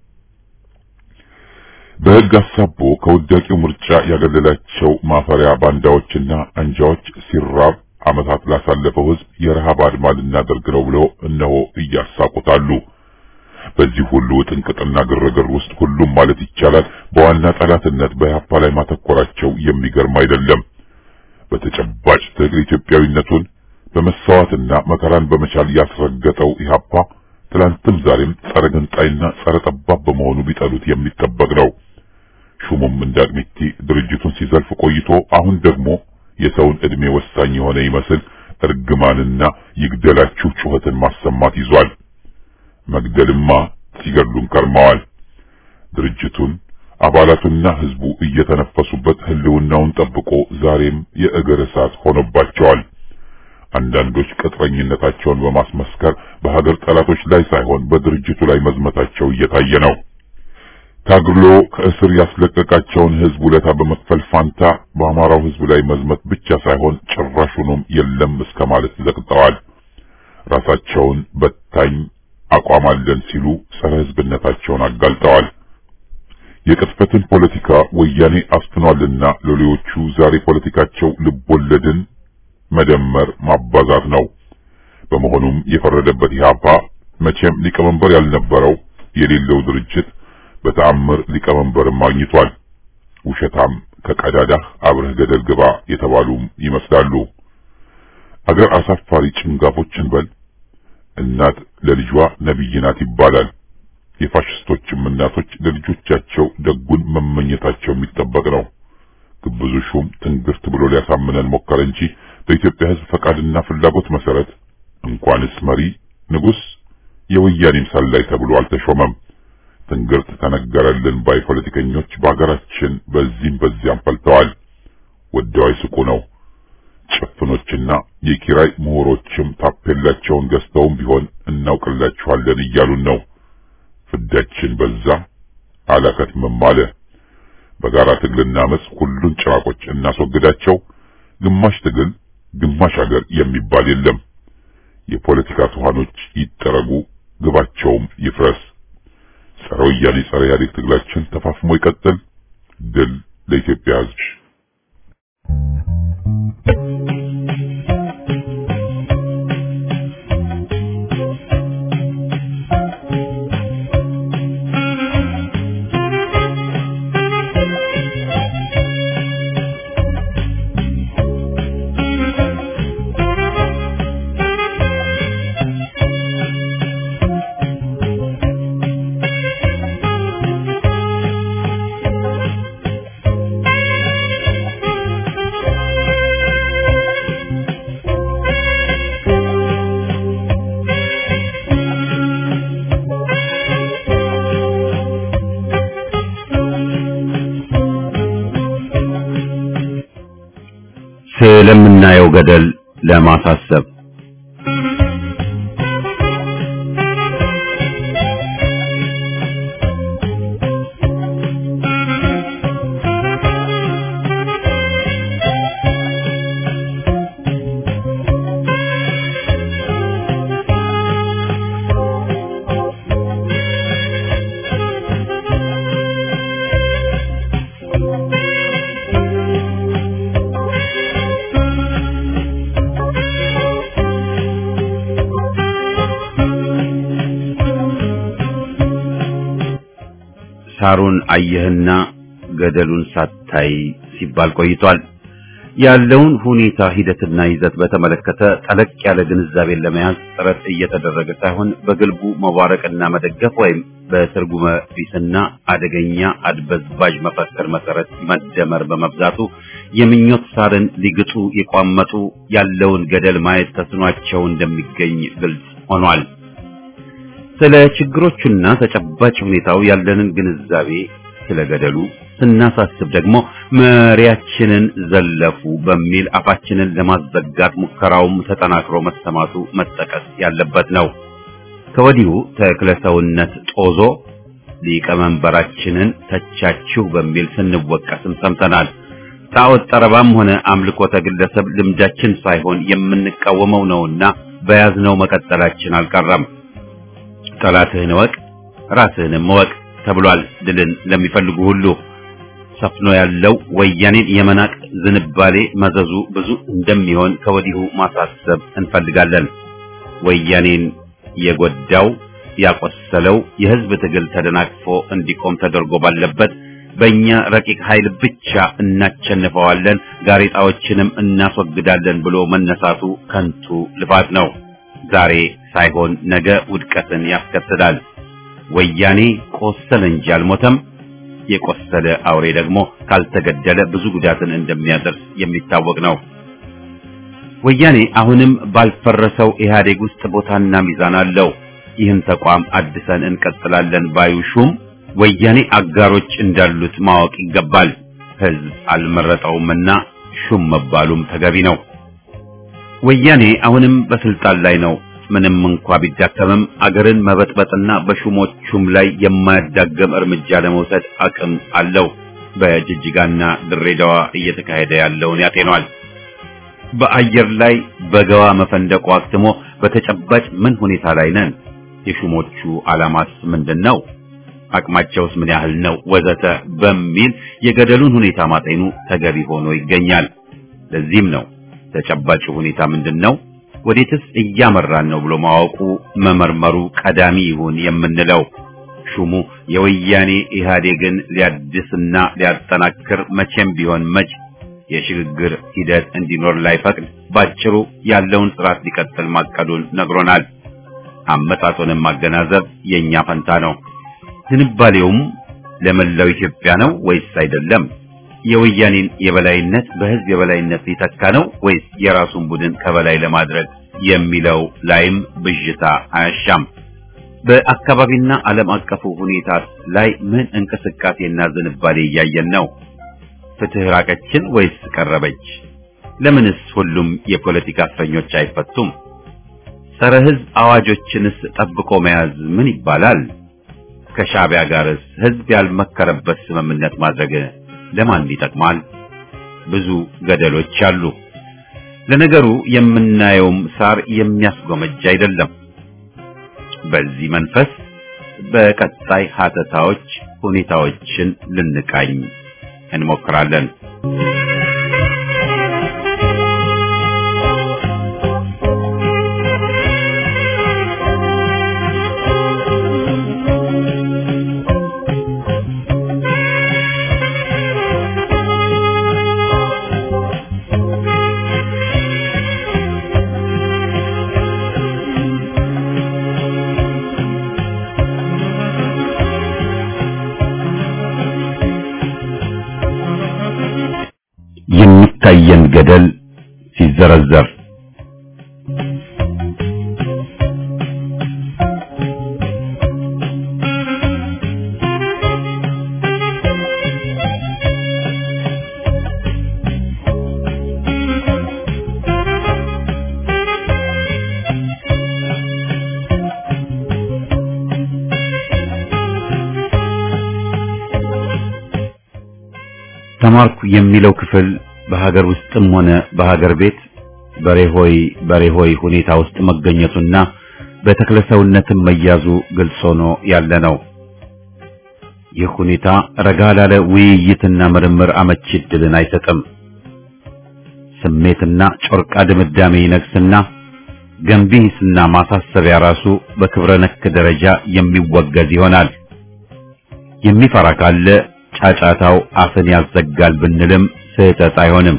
በሕግ አሳቦ ከውዳቂው ምርጫ ያገለላቸው ማፈሪያ ባንዳዎችና አንጃዎች ሲራብ ዓመታት ላሳለፈው ሕዝብ የረሃብ አድማ ልናደርግ ነው ብለው እነሆ እያሳቁታሉ። በዚህ ሁሉ ጥንቅጥና ግርግር ውስጥ ሁሉም ማለት ይቻላል በዋና ጠላትነት በኢህአፓ ላይ ማተኮራቸው የሚገርም አይደለም። በተጨባጭ ትግል ኢትዮጵያዊነቱን በመሰዋትና መከራን በመቻል ያስረገጠው ኢህአፓ ትላንትም ዛሬም ጸረ ገንጣይና ጸረ ጠባብ በመሆኑ ቢጠሉት የሚጠበቅ ነው። ሹሙም እንዳቅሚቲ ድርጅቱን ሲዘልፍ ቆይቶ አሁን ደግሞ የሰውን ዕድሜ ወሳኝ የሆነ ይመስል እርግማንና ይግደላችሁ ጩኸትን ማሰማት ይዟል። መግደልማ ሲገድሉን ከርመዋል። ድርጅቱን አባላቱና ህዝቡ እየተነፈሱበት ህልውናውን ጠብቆ ዛሬም የእግር እሳት ሆኖባቸዋል። አንዳንዶች ቅጥረኝነታቸውን በማስመስከር በሀገር ጠላቶች ላይ ሳይሆን በድርጅቱ ላይ መዝመታቸው እየታየ ነው። ታግሎ ከእስር ያስለቀቃቸውን ህዝብ ውለታ በመክፈል ፋንታ በአማራው ህዝብ ላይ መዝመት ብቻ ሳይሆን ጭራሹንም የለም እስከ ማለት ዘቅጠዋል። ራሳቸውን በታኝ አቋም አለን ሲሉ ጸረ ህዝብነታቸውን አጋልጠዋል። የቅጥፈትን ፖለቲካ ወያኔ አስፍኗልና ሎሌዎቹ ዛሬ ፖለቲካቸው ልቦለድን መደመር ማባዛት ነው። በመሆኑም የፈረደበት ኢህአፓ መቼም ሊቀመንበር ያልነበረው የሌለው ድርጅት በተአምር ሊቀመንበርን ማግኝቷል። ውሸታም ከቀዳዳህ አብረህ ገደል ግባ የተባሉም ይመስላሉ። አገር አሳፋሪ ጭንጋፎችን በል እናት ለልጇ ነቢይ ናት ይባላል። የፋሽስቶችም እናቶች ለልጆቻቸው ደጉን መመኘታቸው የሚጠበቅ ነው። ግብዙ ሹም ትንግርት ብሎ ሊያሳምነን ሞከረ እንጂ በኢትዮጵያ ሕዝብ ፈቃድና ፍላጎት መሰረት እንኳንስ መሪ ንጉሥ የወያኔም ሰላይ ተብሎ አልተሾመም። ትንግርት ተነገረልን ባይ ፖለቲከኞች በሀገራችን በዚህም በዚያም ፈልተዋል። ወደው አይስቁ ነው። ጭፍኖችና የኪራይ ምሁሮችም ታፔላቸውን ገዝተውም ቢሆን እናውቅላችኋለን እያሉን ነው። ፍዳችን በዛ አላከትምም አለ። በጋራ ትግልና አመፅ ሁሉን ጭራቆች እናስወግዳቸው። ግማሽ ትግል ግማሽ ሀገር የሚባል የለም። የፖለቲካ ትኋኖች ይጠረጉ፣ ግባቸውም ይፍረስ። ጸረ ወያኔ ጸረ ኢህአዴግ ትግላችን ተፋፍሞ ይቀጥል። ድል ለኢትዮጵያ ሕዝብ። ስለምናየው ገደል ለማሳሰብ ሳሩን አየህና ገደሉን ሳታይ ሲባል ቆይቷል። ያለውን ሁኔታ ሂደትና ይዘት በተመለከተ ጠለቅ ያለ ግንዛቤን ለመያዝ ጥረት እየተደረገ ሳይሆን በግልቡ መዋረቅና መደገፍ ወይም በትርጉመ ቢስና አደገኛ አድበዝባዥ መፈክር መሰረት መደመር በመብዛቱ የምኞት ሳርን ሊግጡ የቋመጡ ያለውን ገደል ማየት ተስኗቸው እንደሚገኝ ግልጽ ሆኗል። ስለ ችግሮቹና ተጨባጭ ሁኔታው ያለንን ግንዛቤ ስለ ገደሉ ስናሳስብ ደግሞ መሪያችንን ዘለፉ በሚል አፋችንን ለማዘጋት ሙከራውም ተጠናክሮ መሰማቱ መጠቀስ ያለበት ነው። ከወዲሁ ተክለሰውነት ጦዞ ሊቀመንበራችንን ተቻችሁ በሚል ስንወቀስም ሰምተናል። ጣዖት ጠረባም ሆነ አምልኮተ ግለሰብ ልምዳችን ሳይሆን የምንቃወመው ነውና በያዝነው መቀጠላችን አልቀረም። ጠላትህን እወቅ ራስህንም እወቅ ተብሏል። ድልን ለሚፈልጉ ሁሉ ሰፍኖ ያለው ወያኔን የመናቅ ዝንባሌ መዘዙ ብዙ እንደሚሆን ከወዲሁ ማሳሰብ እንፈልጋለን። ወያኔን የጎዳው ያቆሰለው የህዝብ ትግል ተደናቅፎ እንዲቆም ተደርጎ ባለበት በእኛ ረቂቅ ኃይል ብቻ እናቸንፈዋለን፣ ጋሬጣዎችንም እናስወግዳለን ብሎ መነሳቱ ከንቱ ልፋት ነው። ዛሬ ሳይሆን ነገ ውድቀትን ያስከትላል። ወያኔ ቆሰለ እንጂ አልሞተም። የቆሰለ አውሬ ደግሞ ካልተገደለ ብዙ ጉዳትን እንደሚያደርስ የሚታወቅ ነው። ወያኔ አሁንም ባልፈረሰው ኢህአዴግ ውስጥ ቦታና ሚዛን አለው። ይህን ተቋም አድሰን እንቀጥላለን ባዩ ሹም ወያኔ አጋሮች እንዳሉት ማወቅ ይገባል። ህዝብ አልመረጠውምና ሹም መባሉም ተገቢ ነው። ወያኔ አሁንም በስልጣን ላይ ነው። ምንም እንኳ ቢዳከምም አገርን መበጥበጥና በሹሞቹም ላይ የማያዳገም እርምጃ ለመውሰድ አቅም አለው። በጅጅጋና ድሬዳዋ እየተካሄደ ያለውን ያጤኗል። በአየር ላይ በገዋ መፈንደቁ አክትሞ በተጨባጭ ምን ሁኔታ ላይ ነን? የሹሞቹ ዓላማስ ምንድን ነው? አቅማቸውስ ምን ያህል ነው? ወዘተ በሚል የገደሉን ሁኔታ ማጤኑ ተገቢ ሆኖ ይገኛል። ለዚህም ነው ተጨባጭ ሁኔታ ምንድን ነው ወዴትስ እያመራን ነው ብሎ ማወቁ መመርመሩ ቀዳሚ ይሁን የምንለው። ሹሙ የወያኔ ኢህአዴግን ሊያድስና ሊያጠናክር መቼም ቢሆን መች የሽግግር ሂደት እንዲኖር ላይፈቅድ ባጭሩ ያለውን ስርዓት ሊቀጥል ማቀዱን ነግሮናል። አመጣጡንም ማገናዘብ የኛ ፈንታ ነው። ዝንባሌውም ለመላው ኢትዮጵያ ነው ወይስ አይደለም? የወያኔን የበላይነት በህዝብ የበላይነት ሊተካ ነው ወይስ የራሱን ቡድን ከበላይ ለማድረግ የሚለው ላይም ብዥታ አያሻም። በአካባቢና ዓለም አቀፉ ሁኔታ ላይ ምን እንቅስቃሴና ዝንባሌ እያየን ነው? ፍትህ ራቀችን ወይስ ቀረበች? ለምንስ ሁሉም የፖለቲካ እስረኞች አይፈቱም? ጸረ ህዝብ አዋጆችንስ ጠብቆ መያዝ ምን ይባላል? ከሻዕቢያ ጋርስ ህዝብ ያልመከረበት ስምምነት ማድረግ ለማን ይጠቅማል? ብዙ ገደሎች አሉ። ለነገሩ የምናየውም ሳር የሚያስጎመጅ አይደለም። በዚህ መንፈስ በቀጣይ ሀተታዎች ሁኔታዎችን ልንቃኝ እንሞክራለን። የሚታየን ገደል ሲዘረዘር ተማርኩ የሚለው ክፍል በሀገር ውስጥም ሆነ በሀገር ቤት በሬሆይ በሬሆይ ሁኔታ ውስጥ መገኘቱና በተክለሰውነትም መያዙ ግልጽ ሆኖ ያለ ነው። ይህ ሁኔታ ረጋ ላለ ውይይትና ምርምር አመቺ ዕድልን አይሰጥም። ስሜትና ጮርቃ ድምዳሜ ይነግስና ገንቢ ሂስና ማሳሰቢያ ራሱ በክብረ ነክ ደረጃ የሚወገዝ ይሆናል። የሚፈራ ካለ ጫጫታው አፍን ያዘጋል ብንልም ስህተት አይሆንም።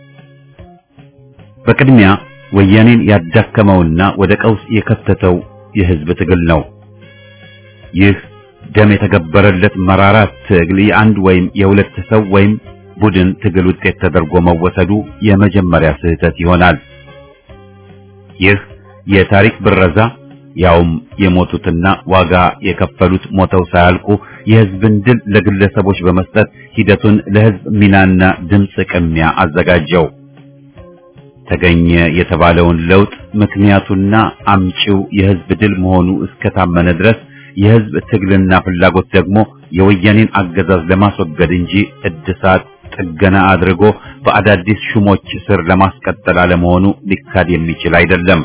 በቅድሚያ ወያኔን ያዳከመውና ወደ ቀውስ የከተተው የህዝብ ትግል ነው። ይህ ደም የተገበረለት መራራ ትግል የአንድ ወይም የሁለት ሰው ወይም ቡድን ትግል ውጤት ተደርጎ መወሰዱ የመጀመሪያ ስህተት ይሆናል። ይህ የታሪክ ብረዛ ያውም የሞቱትና ዋጋ የከፈሉት ሞተው ሳያልቁ የህዝብን ድል ለግለሰቦች በመስጠት ሂደቱን ለህዝብ ሚናና ድምፅ ቅሚያ አዘጋጀው። ተገኘ የተባለውን ለውጥ ምክንያቱና አምጪው የህዝብ ድል መሆኑ እስከታመነ ድረስ የህዝብ ትግልና ፍላጎት ደግሞ የወያኔን አገዛዝ ለማስወገድ እንጂ እድሳት ጥገና አድርጎ በአዳዲስ ሹሞች ስር ለማስቀጠል አለመሆኑ ሊካድ የሚችል አይደለም።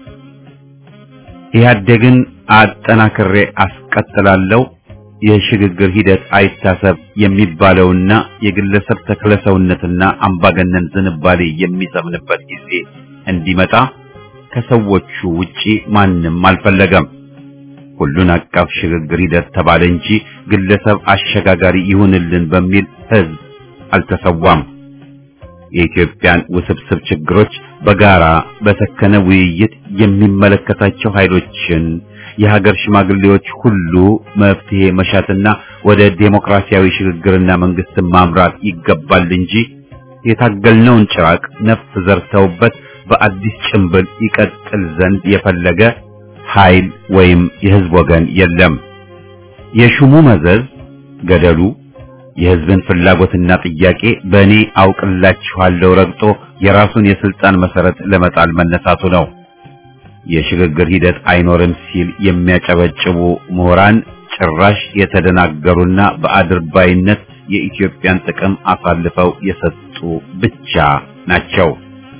ኢህአዴግን አጠናክሬ አስቀጥላለሁ የሽግግር ሂደት አይታሰብ የሚባለውና የግለሰብ ተክለሰውነትና አምባገነን ዝንባሌ የሚሰምንበት ጊዜ እንዲመጣ ከሰዎቹ ውጪ ማንም አልፈለገም። ሁሉን አቀፍ ሽግግር ሂደት ተባለ እንጂ ግለሰብ አሸጋጋሪ ይሁንልን በሚል ህዝብ አልተሰዋም። የኢትዮጵያን ውስብስብ ችግሮች በጋራ በሰከነ ውይይት የሚመለከታቸው ኃይሎችን የሀገር ሽማግሌዎች ሁሉ መፍትሄ መሻትና ወደ ዴሞክራሲያዊ ሽግግርና መንግስትን ማምራት ይገባል እንጂ የታገልነውን ጭራቅ ነፍስ ዘርተውበት በአዲስ ጭንብል ይቀጥል ዘንድ የፈለገ ኃይል ወይም የህዝብ ወገን የለም። የሹሙ መዘዝ ገደሉ የህዝብን ፍላጎትና ጥያቄ በእኔ አውቅላችኋለሁ ረግጦ የራሱን የስልጣን መሰረት ለመጣል መነሳቱ ነው። የሽግግር ሂደት አይኖርም ሲል የሚያጨበጭቡ ምሁራን ጭራሽ የተደናገሩና በአድርባይነት የኢትዮጵያን ጥቅም አሳልፈው የሰጡ ብቻ ናቸው።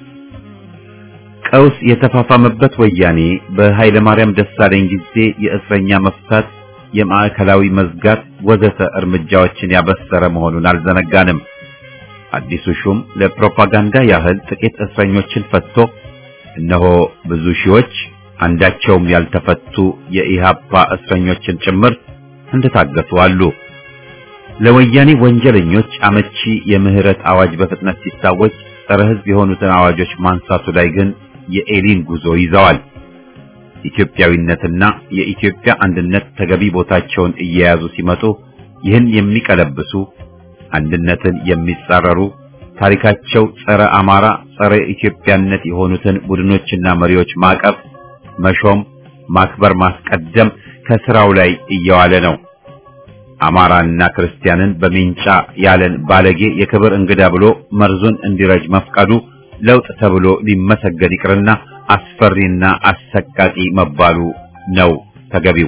ቀውስ የተፋፋመበት ወያኔ በኃይለ ማርያም ደሳለኝ ጊዜ የእስረኛ መፍታት፣ የማዕከላዊ መዝጋት ወዘተ እርምጃዎችን ያበሰረ መሆኑን አልዘነጋንም። አዲሱ ሹም ለፕሮፓጋንዳ ያህል ጥቂት እስረኞችን ፈትቶ እነሆ ብዙ ሺዎች አንዳቸውም ያልተፈቱ የኢሃፓ እስረኞችን ጭምር እንደታገቱ አሉ። ለወያኔ ወንጀለኞች አመቺ የምህረት አዋጅ በፍጥነት ሲታወጅ ጸረ ሕዝብ የሆኑትን አዋጆች ማንሳቱ ላይ ግን የኤሊን ጉዞ ይዘዋል። ኢትዮጵያዊነትና የኢትዮጵያ አንድነት ተገቢ ቦታቸውን እየያዙ ሲመጡ ይህን የሚቀለብሱ አንድነትን የሚጻረሩ ታሪካቸው ጸረ አማራ፣ ጸረ ኢትዮጵያነት የሆኑትን ቡድኖችና መሪዎች ማቀፍ፣ መሾም፣ ማክበር፣ ማስቀደም ከስራው ላይ እየዋለ ነው። አማራና ክርስቲያንን በሚንጫ ያለን ባለጌ የክብር እንግዳ ብሎ መርዙን እንዲረጅ መፍቀዱ ለውጥ ተብሎ ሊመሰገን ይቅርና አስፈሪና አሰቃቂ መባሉ ነው ተገቢው።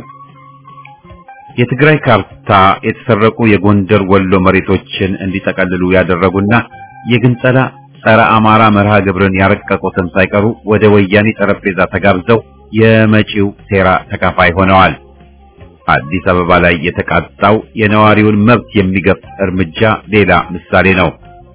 የትግራይ ካርታ የተሰረቁ የጎንደር ወሎ መሬቶችን እንዲጠቀልሉ ያደረጉና የግንጸላ ጸረ አማራ መርሃ ግብርን ያረቀቁትም ሳይቀሩ ወደ ወያኔ ጠረጴዛ ተጋብዘው የመጪው ሴራ ተካፋይ ሆነዋል። አዲስ አበባ ላይ የተቃጣው የነዋሪውን መብት የሚገፍ እርምጃ ሌላ ምሳሌ ነው።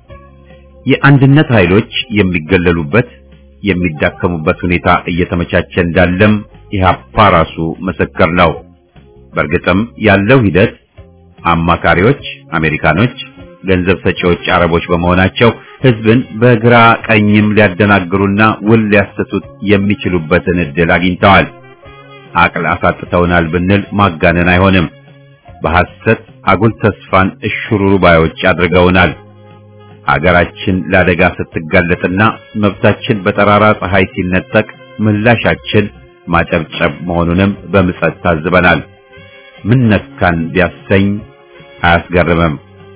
የአንድነት ኃይሎች የሚገለሉበት የሚዳከሙበት ሁኔታ እየተመቻቸ እንዳለም ኢህአፓ ራሱ ምስክር ነው። በእርግጥም ያለው ሂደት አማካሪዎች አሜሪካኖች፣ ገንዘብ ሰጪዎች አረቦች በመሆናቸው ህዝብን በግራ ቀኝም ሊያደናግሩና ውል ሊያሰቱት የሚችሉበትን እድል አግኝተዋል። አቅል አሳጥተውናል ብንል ማጋነን አይሆንም። በሐሰት አጉል ተስፋን እሽሩሩ ባዮች አድርገውናል። ሀገራችን ለአደጋ ስትጋለጥና መብታችን በጠራራ ፀሐይ ሲነጠቅ ምላሻችን ማጨብጨብ መሆኑንም በምጸት ታዝበናል። ምን ነካን ቢያሰኝ አያስገርምም።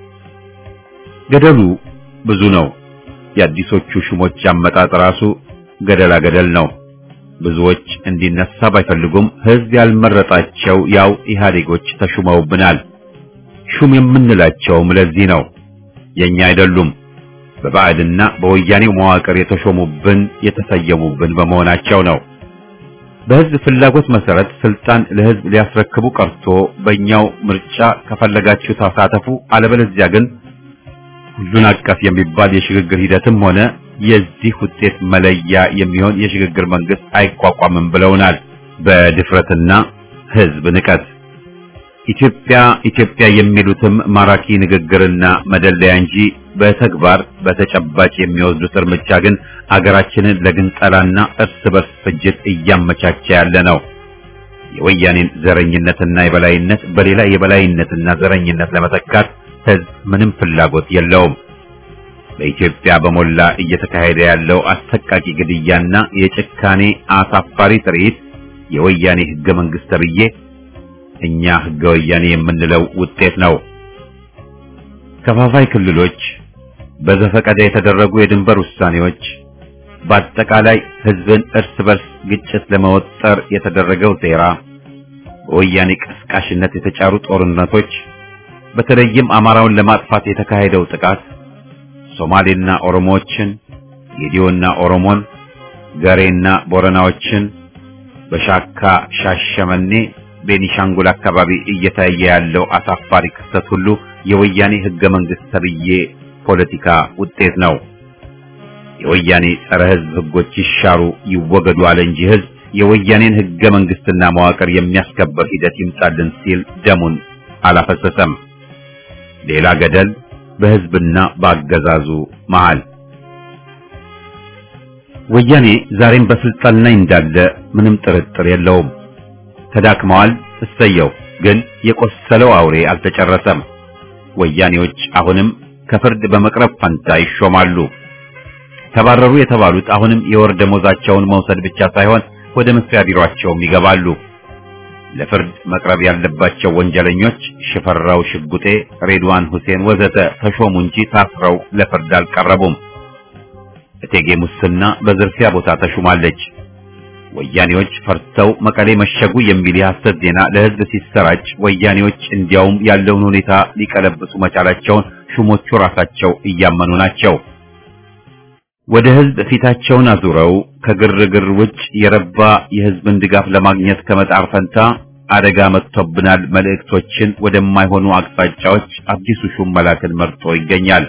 ገደሉ ብዙ ነው። የአዲሶቹ ሹሞች አመጣጥ ራሱ ገደላ ገደል ነው። ብዙዎች እንዲነሳ ባይፈልጉም ህዝብ ያልመረጣቸው ያው ኢህአዴጎች ተሹመውብናል። ሹም የምንላቸውም ለዚህ ነው። የኛ አይደሉም። በባዕድና በወያኔው መዋቅር የተሾሙብን የተሰየሙብን በመሆናቸው ነው። በህዝብ ፍላጎት መሰረት ስልጣን ለህዝብ ሊያስረክቡ ቀርቶ በእኛው ምርጫ ከፈለጋችሁ ተሳተፉ፣ አለበለዚያ ግን ሁሉን አቀፍ የሚባል የሽግግር ሂደትም ሆነ የዚህ ውጤት መለያ የሚሆን የሽግግር መንግስት አይቋቋምም ብለውናል። በድፍረትና ህዝብ ንቀት ኢትዮጵያ ኢትዮጵያ የሚሉትም ማራኪ ንግግርና መደለያ እንጂ በተግባር በተጨባጭ የሚወስዱት እርምጃ ግን አገራችንን ለግንጠላና እርስ በርስ ፍጅት እያመቻቸ ያለ ነው። የወያኔን ዘረኝነትና የበላይነት በሌላ የበላይነትና ዘረኝነት ለመተካት ህዝብ ምንም ፍላጎት የለውም። በኢትዮጵያ በሞላ እየተካሄደ ያለው አሰቃቂ ግድያና የጭካኔ አሳፋሪ ትርኢት የወያኔ ህገ መንግስት ተብዬ እኛ ህገ ወያኔ የምንለው ውጤት ነው። ከፋፋይ ክልሎች፣ በዘፈቀደ የተደረጉ የድንበር ውሳኔዎች፣ በአጠቃላይ ህዝብን እርስ በርስ ግጭት ለመወጠር የተደረገው ሴራ፣ በወያኔ ቀስቃሽነት የተጫሩ ጦርነቶች፣ በተለይም አማራውን ለማጥፋት የተካሄደው ጥቃት፣ ሶማሌና ኦሮሞዎችን፣ ጌዲዮና ኦሮሞን፣ ገሬና ቦረናዎችን በሻካ ሻሸመኔ፣ ቤኒሻንጉል አካባቢ እየታየ ያለው አሳፋሪ ክስተት ሁሉ የወያኔ ህገ መንግስት ተብዬ ፖለቲካ ውጤት ነው። የወያኔ ጸረ ህዝብ ህጎች ይሻሩ ይወገዱ አለ እንጂ ህዝብ የወያኔን ህገ መንግስትና መዋቅር የሚያስከበር ሂደት ይምጣልን ሲል ደሙን አላፈሰሰም። ሌላ ገደል በህዝብና በአገዛዙ መሃል። ወያኔ ዛሬም በስልጣን ላይ እንዳለ ምንም ጥርጥር የለውም። ተዳክመዋል፣ እሰየው። ግን የቆሰለው አውሬ አልተጨረሰም። ወያኔዎች አሁንም ከፍርድ በመቅረብ ፈንታ ይሾማሉ። ተባረሩ የተባሉት አሁንም የወር ደሞዛቸውን መውሰድ ብቻ ሳይሆን ወደ መስሪያ ቢሮአቸውም ይገባሉ። ለፍርድ መቅረብ ያለባቸው ወንጀለኞች ሽፈራው ሽጉጤ፣ ሬድዋን ሁሴን ወዘተ ተሾሙ እንጂ ታስረው ለፍርድ አልቀረቡም። እቴጌ ሙስና በዝርፊያ ቦታ ተሹማለች። ወያኔዎች ፈርተው መቀሌ መሸጉ የሚል የሐሰት ዜና ለህዝብ ሲሰራጭ ወያኔዎች እንዲያውም ያለውን ሁኔታ ሊቀለብሱ መቻላቸውን ሹሞቹ ራሳቸው እያመኑ ናቸው። ወደ ህዝብ ፊታቸውን አዙረው ከግርግር ውጭ የረባ የህዝብን ድጋፍ ለማግኘት ከመጣር ፈንታ አደጋ መጥቶብናል መልእክቶችን ወደማይሆኑ አቅጣጫዎች አዲሱ ሹም መላክን መርጦ ይገኛል።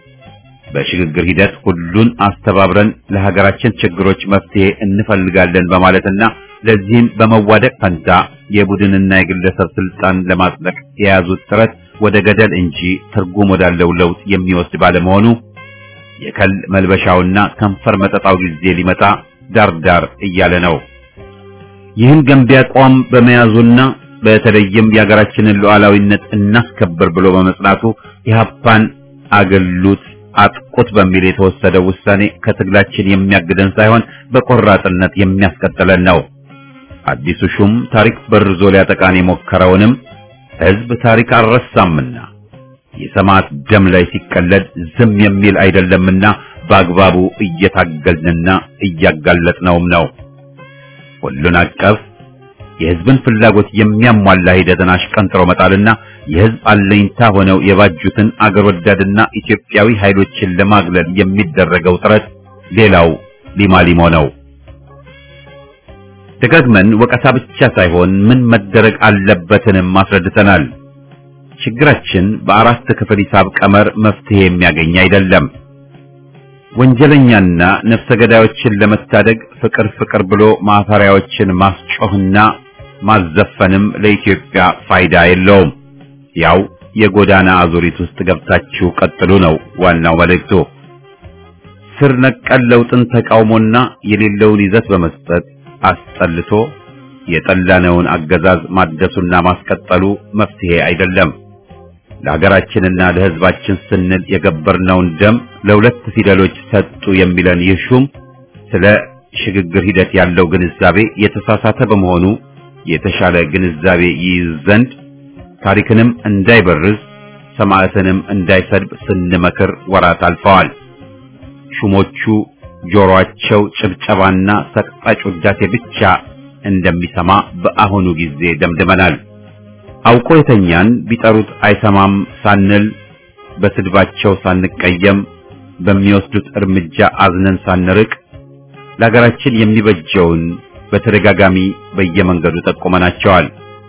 በሽግግር ሂደት ሁሉን አስተባብረን ለሀገራችን ችግሮች መፍትሄ እንፈልጋለን በማለትና ለዚህም በመዋደቅ ፈንታ የቡድንና የግለሰብ ስልጣን ለማጽደቅ የያዙት ጥረት ወደ ገደል እንጂ ትርጉም ወዳለው ለውጥ የሚወስድ ባለመሆኑ የከል መልበሻውና ከንፈር መጠጣው ጊዜ ሊመጣ ዳርዳር እያለ ነው። ይህን ገንቢ አቋም በመያዙና በተለይም የሀገራችንን ሉዓላዊነት እናስከብር ብሎ በመጽናቱ ኢህአፓን አገሉት አጥቁት በሚል የተወሰደው ውሳኔ ከትግላችን የሚያግደን ሳይሆን በቆራጥነት የሚያስቀጥለን ነው። አዲሱ ሹም ታሪክ በርዞ ሊያጠቃን የሞከረውንም ህዝብ ታሪክ አልረሳምና የሰማዕት ደም ላይ ሲቀለድ ዝም የሚል አይደለምና በአግባቡ እየታገልንና እያጋለጥነውም ነው። ሁሉን አቀፍ የህዝብን ፍላጎት የሚያሟላ ሂደትን አሽቀንጥሮ መጣልና የህዝብ አለኝታ ሆነው የባጁትን አገር ወዳድና ኢትዮጵያዊ ኃይሎችን ለማግለል የሚደረገው ጥረት ሌላው ሊማሊሞ ነው። ደጋግመን ወቀሳ ብቻ ሳይሆን ምን መደረግ አለበትንም አስረድተናል። ችግራችን በአራት ክፍል ሂሳብ ቀመር መፍትሄ የሚያገኝ አይደለም። ወንጀለኛና ነፍሰ ገዳዮችን ለመታደግ ፍቅር ፍቅር ብሎ ማፈሪያዎችን ማስጮህና ማዘፈንም ለኢትዮጵያ ፋይዳ የለውም። ያው የጎዳና አዙሪት ውስጥ ገብታችሁ ቀጥሉ ነው ዋናው መልእክቱ። ስር ነቀል ለውጥን ተቃውሞና የሌለውን ይዘት በመስጠት አስጠልቶ የጠላነውን አገዛዝ ማደሱና ማስቀጠሉ መፍትሄ አይደለም። ለሀገራችንና ለሕዝባችን ስንል የገበርነውን ደም ለሁለት ፊደሎች ሰጡ የሚለን ይህ ሹም ስለ ሽግግር ሂደት ያለው ግንዛቤ የተሳሳተ በመሆኑ የተሻለ ግንዛቤ ይይዝ ዘንድ ታሪክንም እንዳይበርዝ ሰማዕትንም እንዳይሰድብ ስንመክር ወራት አልፈዋል። ሹሞቹ ጆሮአቸው ጭብጨባና ሰቅጣጭ ውዳሴ ብቻ እንደሚሰማ በአሁኑ ጊዜ ደምድመናል። አውቆ የተኛን ቢጠሩት አይሰማም ሳንል በስድባቸው ሳንቀየም በሚወስዱት እርምጃ አዝነን ሳንርቅ ለሀገራችን የሚበጀውን በተደጋጋሚ በየመንገዱ ጠቁመናቸዋል።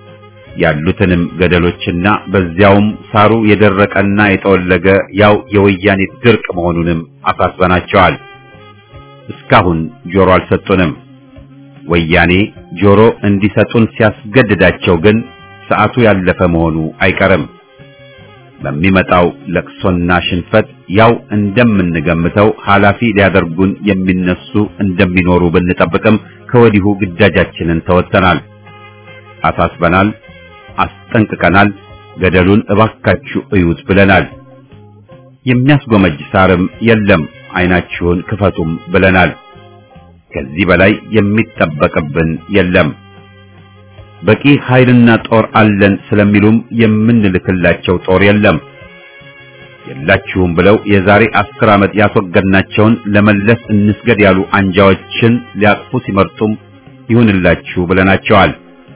ያሉትንም ገደሎችና በዚያውም ሳሩ የደረቀና የጠወለገ ያው የወያኔ ድርቅ መሆኑንም አሳስበናቸዋል። እስካሁን ጆሮ አልሰጡንም። ወያኔ ጆሮ እንዲሰጡን ሲያስገድዳቸው ግን ሰዓቱ ያለፈ መሆኑ አይቀርም። በሚመጣው ለቅሶና ሽንፈት ያው እንደምንገምተው ኃላፊ ሊያደርጉን የሚነሱ እንደሚኖሩ ብንጠብቅም ከወዲሁ ግዳጃችንን ተወጥተናል፣ አሳስበናል፣ አስጠንቅቀናል። ገደሉን እባካችሁ እዩት ብለናል። የሚያስጎመጅ ሳርም የለም፣ አይናችሁን ክፈቱም ብለናል። ከዚህ በላይ የሚጠበቅብን የለም። በቂ ኃይልና ጦር አለን ስለሚሉም የምንልክላቸው ጦር የለም። የላችሁም ብለው የዛሬ አስር ዓመት ያስወገድናቸውን ለመለስ እንስገድ ያሉ አንጃዎችን ሊያቅፉ ሲመርጡም ይሁንላችሁ ብለናቸዋል።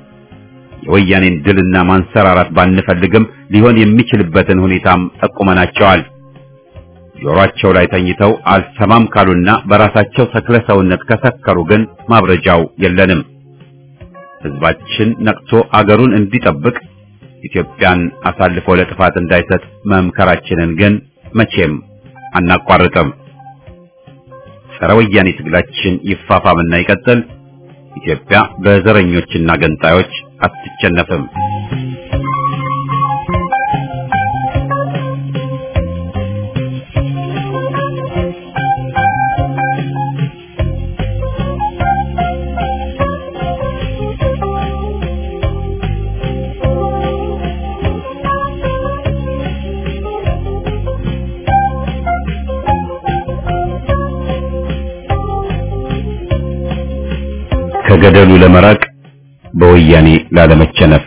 የወያኔን ድልና ማንሰራራት ባንፈልግም ሊሆን የሚችልበትን ሁኔታም ጠቁመናቸዋል። ጆሮአቸው ላይ ተኝተው አልሰማም ካሉና በራሳቸው ተክለ ሰውነት ከሰከሩ ግን ማብረጃው የለንም። ህዝባችን ነቅቶ አገሩን እንዲጠብቅ ኢትዮጵያን አሳልፎ ለጥፋት እንዳይሰጥ መምከራችንን ግን መቼም አናቋርጥም። ጸረ ወያኔ ትግላችን ይፋፋምና ይቀጥል። ኢትዮጵያ በዘረኞችና ገንጣዮች አትቸነፍም። ከገደሉ ለመራቅ በወያኔ ላለመቸነፍ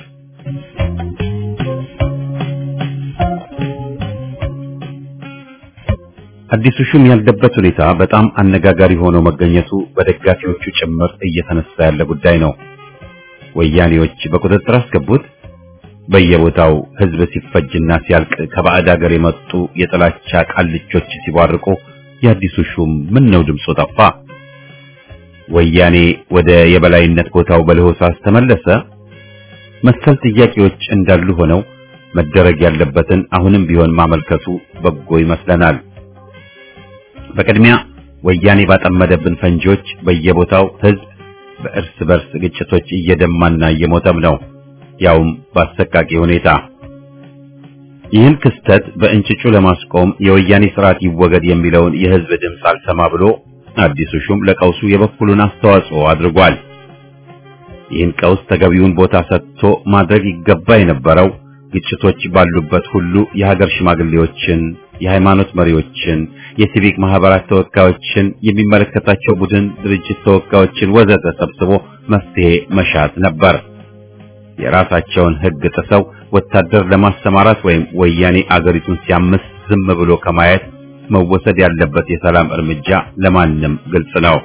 አዲሱ ሹም ያለበት ሁኔታ በጣም አነጋጋሪ ሆኖ መገኘቱ በደጋፊዎቹ ጭምር እየተነሳ ያለ ጉዳይ ነው። ወያኔዎች በቁጥጥር አስገቡት። በየቦታው ህዝብ ሲፈጅና ሲያልቅ ከባዕድ ሀገር የመጡ የጥላቻ ቃልቾች ሲቧርቁ የአዲሱ ሹም ምን ነው ድምፁ ጠፋ? ወያኔ ወደ የበላይነት ቦታው በለሆሳስ ተመለሰ? መሰል ጥያቄዎች እንዳሉ ሆነው መደረግ ያለበትን አሁንም ቢሆን ማመልከቱ በጎ ይመስለናል። በቅድሚያ ወያኔ ባጠመደብን ፈንጂዎች በየቦታው ህዝብ በእርስ በርስ ግጭቶች እየደማና እየሞተም ነው፣ ያውም በአሰቃቂ ሁኔታ። ይህን ክስተት በእንጭጩ ለማስቆም የወያኔ ስርዓት ይወገድ የሚለውን የህዝብ ድምፅ አልሰማ ብሎ አዲሱ ሹም ለቀውሱ የበኩሉን አስተዋጽኦ አድርጓል። ይህን ቀውስ ተገቢውን ቦታ ሰጥቶ ማድረግ ይገባ የነበረው ግጭቶች ባሉበት ሁሉ የሀገር ሽማግሌዎችን፣ የሃይማኖት መሪዎችን፣ የሲቪክ ማህበራት ተወካዮችን፣ የሚመለከታቸው ቡድን ድርጅት ተወካዮችን ወዘተ ሰብስቦ መፍትሄ መሻት ነበር። የራሳቸውን ህግ ጥሰው ወታደር ለማሰማራት ወይም ወያኔ አገሪቱን ሲያምስ ዝም ብሎ ከማየት መወሰድ ያለበት የሰላም እርምጃ ለማንም ግልጽ ነው።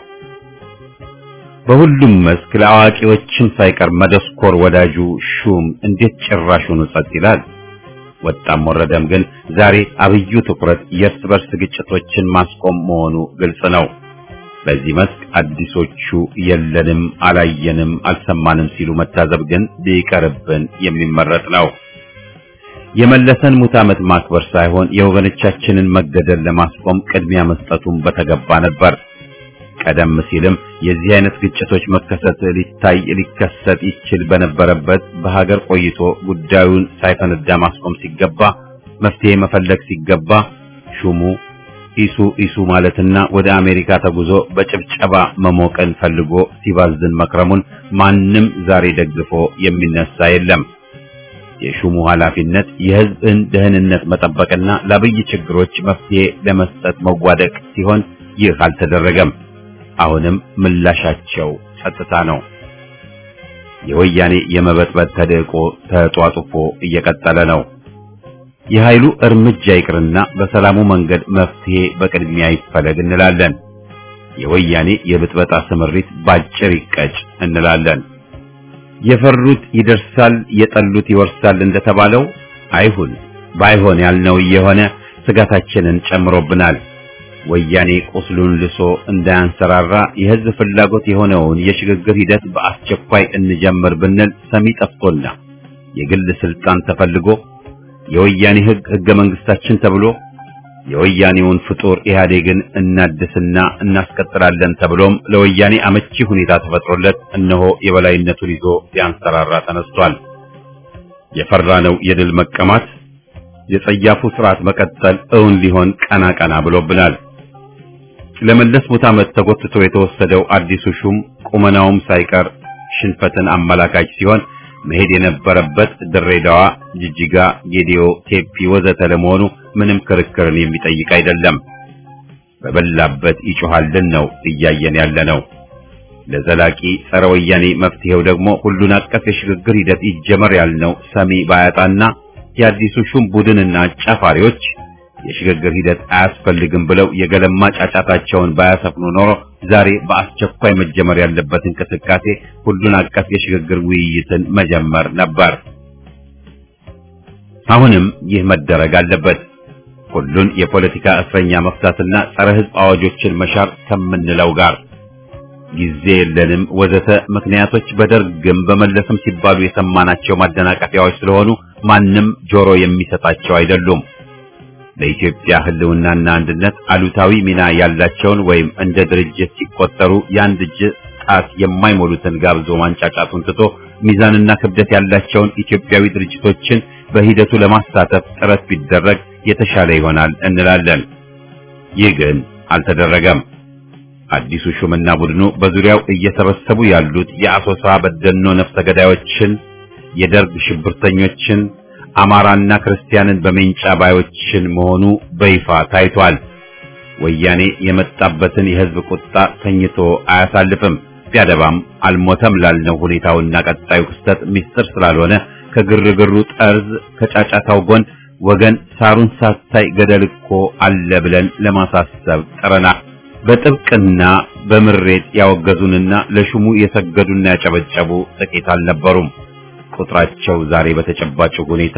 በሁሉም መስክ ለአዋቂዎችም ሳይቀር መደስኮር ወዳጁ ሹም እንዴት ጭራሹኑ ጸጥ ይላል? ወጣም ወረደም ግን ዛሬ አብዩ ትኩረት የእርስ በርስ ግጭቶችን ማስቆም መሆኑ ግልጽ ነው። በዚህ መስክ አዲሶቹ የለንም፣ አላየንም፣ አልሰማንም ሲሉ መታዘብ ግን ቢቀርብን የሚመረጥ ነው። የመለሰን ሙት ዓመት ማክበር ሳይሆን የወገኖቻችንን መገደል ለማስቆም ቅድሚያ መስጠቱን በተገባ ነበር። ቀደም ሲልም የዚህ አይነት ግጭቶች መከሰት ሊታይ ሊከሰት ይችል በነበረበት በሀገር ቆይቶ ጉዳዩን ሳይፈነዳ ማስቆም ሲገባ መፍትሄ መፈለግ ሲገባ ሹሙ ኢሱ ኢሱ ማለትና ወደ አሜሪካ ተጉዞ በጭብጨባ መሞቀን ፈልጎ ሲባዝን መክረሙን ማንም ዛሬ ደግፎ የሚነሳ የለም። የሹሙ ኃላፊነት የሕዝብን ደህንነት መጠበቅና ለአብይ ችግሮች መፍትሄ ለመስጠት መዋደቅ ሲሆን ይህ አልተደረገም። አሁንም ምላሻቸው ጸጥታ ነው። የወያኔ የመበጥበጥ ተደቆ ተጧጡፎ እየቀጠለ ነው። የኃይሉ እርምጃ ይቅርና በሰላሙ መንገድ መፍትሄ በቅድሚያ ይፈለግ እንላለን። የወያኔ የብጥበጣ ስምሪት ባጭር ይቀጭ እንላለን። የፈሩት ይደርሳል፣ የጠሉት ይወርሳል እንደተባለው አይሁን። ባይሆን ያልነው እየሆነ ስጋታችንን ጨምሮብናል። ወያኔ ቁስሉን ልሶ እንዳያንሰራራ የህዝብ ፍላጎት የሆነውን የሽግግር ሂደት በአስቸኳይ እንጀምር ብንል ሰሚ ጠፍቶና የግል ስልጣን ተፈልጎ የወያኔ ህግ ህገ መንግስታችን ተብሎ የወያኔውን ፍጡር ኢህአዴግን እናድስና እናስቀጥላለን ተብሎም ለወያኔ አመቺ ሁኔታ ተፈጥሮለት እነሆ የበላይነቱን ይዞ ሊያንሰራራ ተነስቷል። የፈራነው የድል መቀማት የጸያፉ ስርዓት መቀጠል እውን ሊሆን ቀና ቀና ብሎብናል። ለመለስ ሙት ዓመት ተጎትቶ የተወሰደው አዲሱ ሹም ቁመናውም ሳይቀር ሽንፈትን አመላካች ሲሆን መሄድ የነበረበት ድሬዳዋ፣ ጅጅጋ፣ ጌዲዮ፣ ቴፒ ወዘተ ለመሆኑ ምንም ክርክርን የሚጠይቅ አይደለም። በበላበት ይጮሃልን ነው እያየን ያለ ነው። ለዘላቂ ጸረ ወያኔ መፍትሄው ደግሞ ሁሉን አቀፍ የሽግግር ሂደት ይጀመር ያልነው ሰሚ ባያጣና የአዲሱ ሹም ቡድንና አጫፋሪዎች የሽግግር ሂደት አያስፈልግም ብለው የገለማ ጫጫታቸውን ባያሰፍኑ ኖሮ ዛሬ በአስቸኳይ መጀመር ያለበት እንቅስቃሴ ሁሉን አቀፍ የሽግግር ውይይትን መጀመር ነበር። አሁንም ይህ መደረግ አለበት። ሁሉን የፖለቲካ እስረኛ መፍታትና ጸረ ሕዝብ አዋጆችን መሻር ከምንለው ጋር ጊዜ የለንም ወዘተ ምክንያቶች በደርግም በመለስም ሲባሉ የሰማናቸው ማደናቀፊያዎች ስለሆኑ ማንም ጆሮ የሚሰጣቸው አይደሉም። ለኢትዮጵያ ሕልውናና አንድነት አሉታዊ ሚና ያላቸውን ወይም እንደ ድርጅት ሲቆጠሩ የአንድ እጅ ጣት የማይሞሉትን ጋብዞ ማንጫጫቱን ትቶ ሚዛንና ክብደት ያላቸውን ኢትዮጵያዊ ድርጅቶችን በሂደቱ ለማሳተፍ ጥረት ቢደረግ የተሻለ ይሆናል እንላለን። ይህ ግን አልተደረገም። አዲሱ ሹምና ቡድኑ በዙሪያው እየሰበሰቡ ያሉት የአሶሳ በደኖ ነፍሰ ገዳዮችን፣ የደርግ ሽብርተኞችን፣ አማራና ክርስቲያንን በሜንጫ ባዮችን መሆኑ በይፋ ታይቷል። ወያኔ የመጣበትን የሕዝብ ቁጣ ተኝቶ አያሳልፍም። ቢያደባም አልሞተም ላልነው ሁኔታውና ቀጣዩ ክስተት ምስጢር ስላልሆነ ከግርግሩ ጠርዝ ከጫጫታው ጎን ወገን ሳሩን ሳታይ ገደል እኮ አለ ብለን ለማሳሰብ ጥረናል። በጥብቅና በምሬት ያወገዙንና ለሹሙ የሰገዱና ያጨበጨቡ ጥቂት አልነበሩም። ቁጥራቸው ዛሬ በተጨባጭ ሁኔታ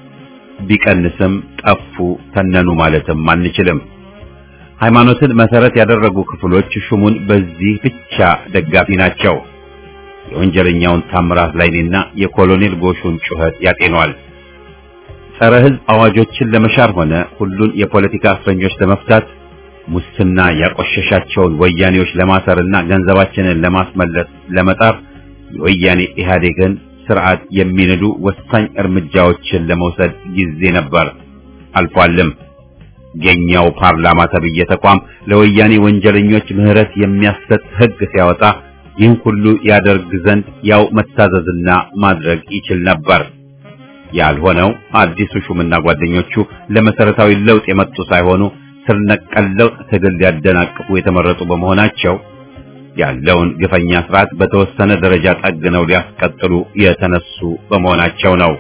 ቢቀንስም ጠፉ፣ ተነኑ ማለትም አንችልም። ሃይማኖትን መሰረት ያደረጉ ክፍሎች ሹሙን በዚህ ብቻ ደጋፊ ናቸው። የወንጀለኛውን ታምራት ላይኔና የኮሎኔል ጎሹን ጩኸት ያጤኗል። ጸረ ሕዝብ አዋጆችን ለመሻር ሆነ ሁሉን የፖለቲካ እስረኞች ለመፍታት ሙስና ያቆሸሻቸውን ወያኔዎች ለማሰርና ገንዘባችንን ለማስመለስ ለመጣር የወያኔ ኢህአዴግን ስርዓት የሚንዱ ወሳኝ እርምጃዎችን ለመውሰድ ጊዜ ነበር፣ አልፏልም። የኛው ፓርላማ ተብዬ ተቋም ለወያኔ ወንጀለኞች ምህረት የሚያሰጥ ሕግ ሲያወጣ ይህን ሁሉ ያደርግ ዘንድ ያው መታዘዝና ማድረግ ይችል ነበር። ያልሆነው አዲሱ ሹምና ጓደኞቹ ለመሰረታዊ ለውጥ የመጡ ሳይሆኑ ስር ነቀል ለውጥ ትግል ሊያደናቅፉ የተመረጡ በመሆናቸው ያለውን ግፈኛ ስርዓት በተወሰነ ደረጃ ጠግነው ሊያስቀጥሉ የተነሱ በመሆናቸው ነው።